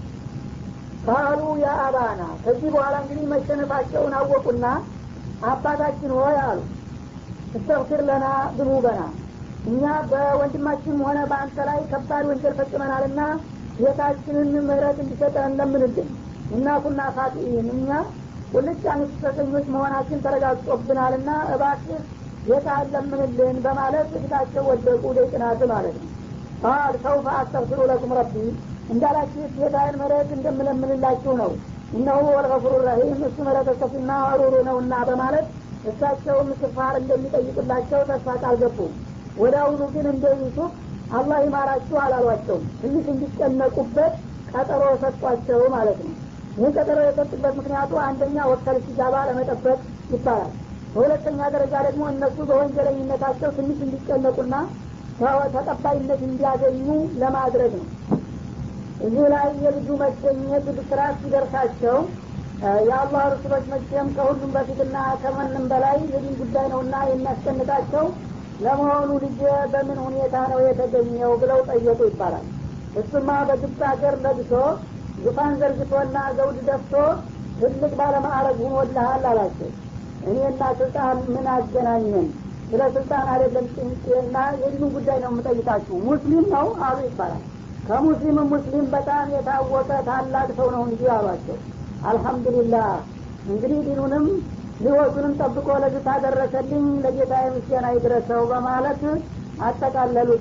ካሉ ያ አባና ከዚህ በኋላ እንግዲህ መሸነፋቸውን አወቁና አባታችን ሆይ አሉ እስተግፊር ለና ዝኑበና እኛ በወንድማችን ሆነ በአንተ ላይ ከባድ ወንጀል ፈጽመናልና ጌታችንን ምህረት እንዲሰጠን እንለምንልን እና ኩና ፋጢኢን እኛ ቁልጭ አንስተኞች መሆናችን ተረጋግጦብናልና እባክህ ጌታ ለምንልን በማለት ፊታቸው ወደቁ ደቅናት ማለት ነው ቃል ሰውፈ አስተግፊሩ ለኩም ረቢ እንዳላችሁ ጌታዬን ምህረት እንደምለምንላችሁ ነው እነሁ ወልገፉሩ ረሂም እሱ ምህረተ ሰፊና ሩሩ ነውና በማለት እሳቸውም ስፋር እንደሚጠይቁላቸው ተስፋ ቃል ገቡ ወደ አሁኑ ግን እንደ ዩሱፍ አላህ ይማራችሁ አላሏቸውም ትንሽ እንዲጨነቁበት ቀጠሮ ሰጧቸው ማለት ነው ይህ ቀጠሮ የሰጡበት ምክንያቱ አንደኛ ወከል ሲጋባ ለመጠበቅ ይባላል በሁለተኛ ደረጃ ደግሞ እነሱ በወንጀለኝነታቸው ትንሽ እንዲጨነቁና ተቀባይነት እንዲያገኙ ለማድረግ ነው እዚህ ላይ የልጁ መገኘት ብስራት ሲደርሳቸው የአላህ ርሱሎች መቼም ከሁሉም በፊትና ከማንም በላይ የዲን ጉዳይ ነውና የሚያስጨንቃቸው ለመሆኑ ልጅ በምን ሁኔታ ነው የተገኘው ብለው ጠየቁ ይባላል እሱማ በግብፅ ሀገር ለግሶ ዙፋን ዘርግቶና ዘውድ ደፍቶ ትልቅ ባለማዕረግ ሁኖልሃል አላቸው እኔና ስልጣን ምን አገናኘን ስለ ስልጣን አይደለም ጭንቄና የዲኑ ጉዳይ ነው የምጠይቃችሁ ሙስሊም ነው አሉ ይባላል ከሙስሊም ሙስሊም በጣም የታወቀ ታላቅ ሰው ነው እንጂ አሏቸው አልሐምዱሊላህ እንግዲህ ዲኑንም ህይወቱንም ጠብቆ ለዚህ ታደረሰልኝ ለጌታ ምስጋና ይድረሰው በማለት አጠቃለሉት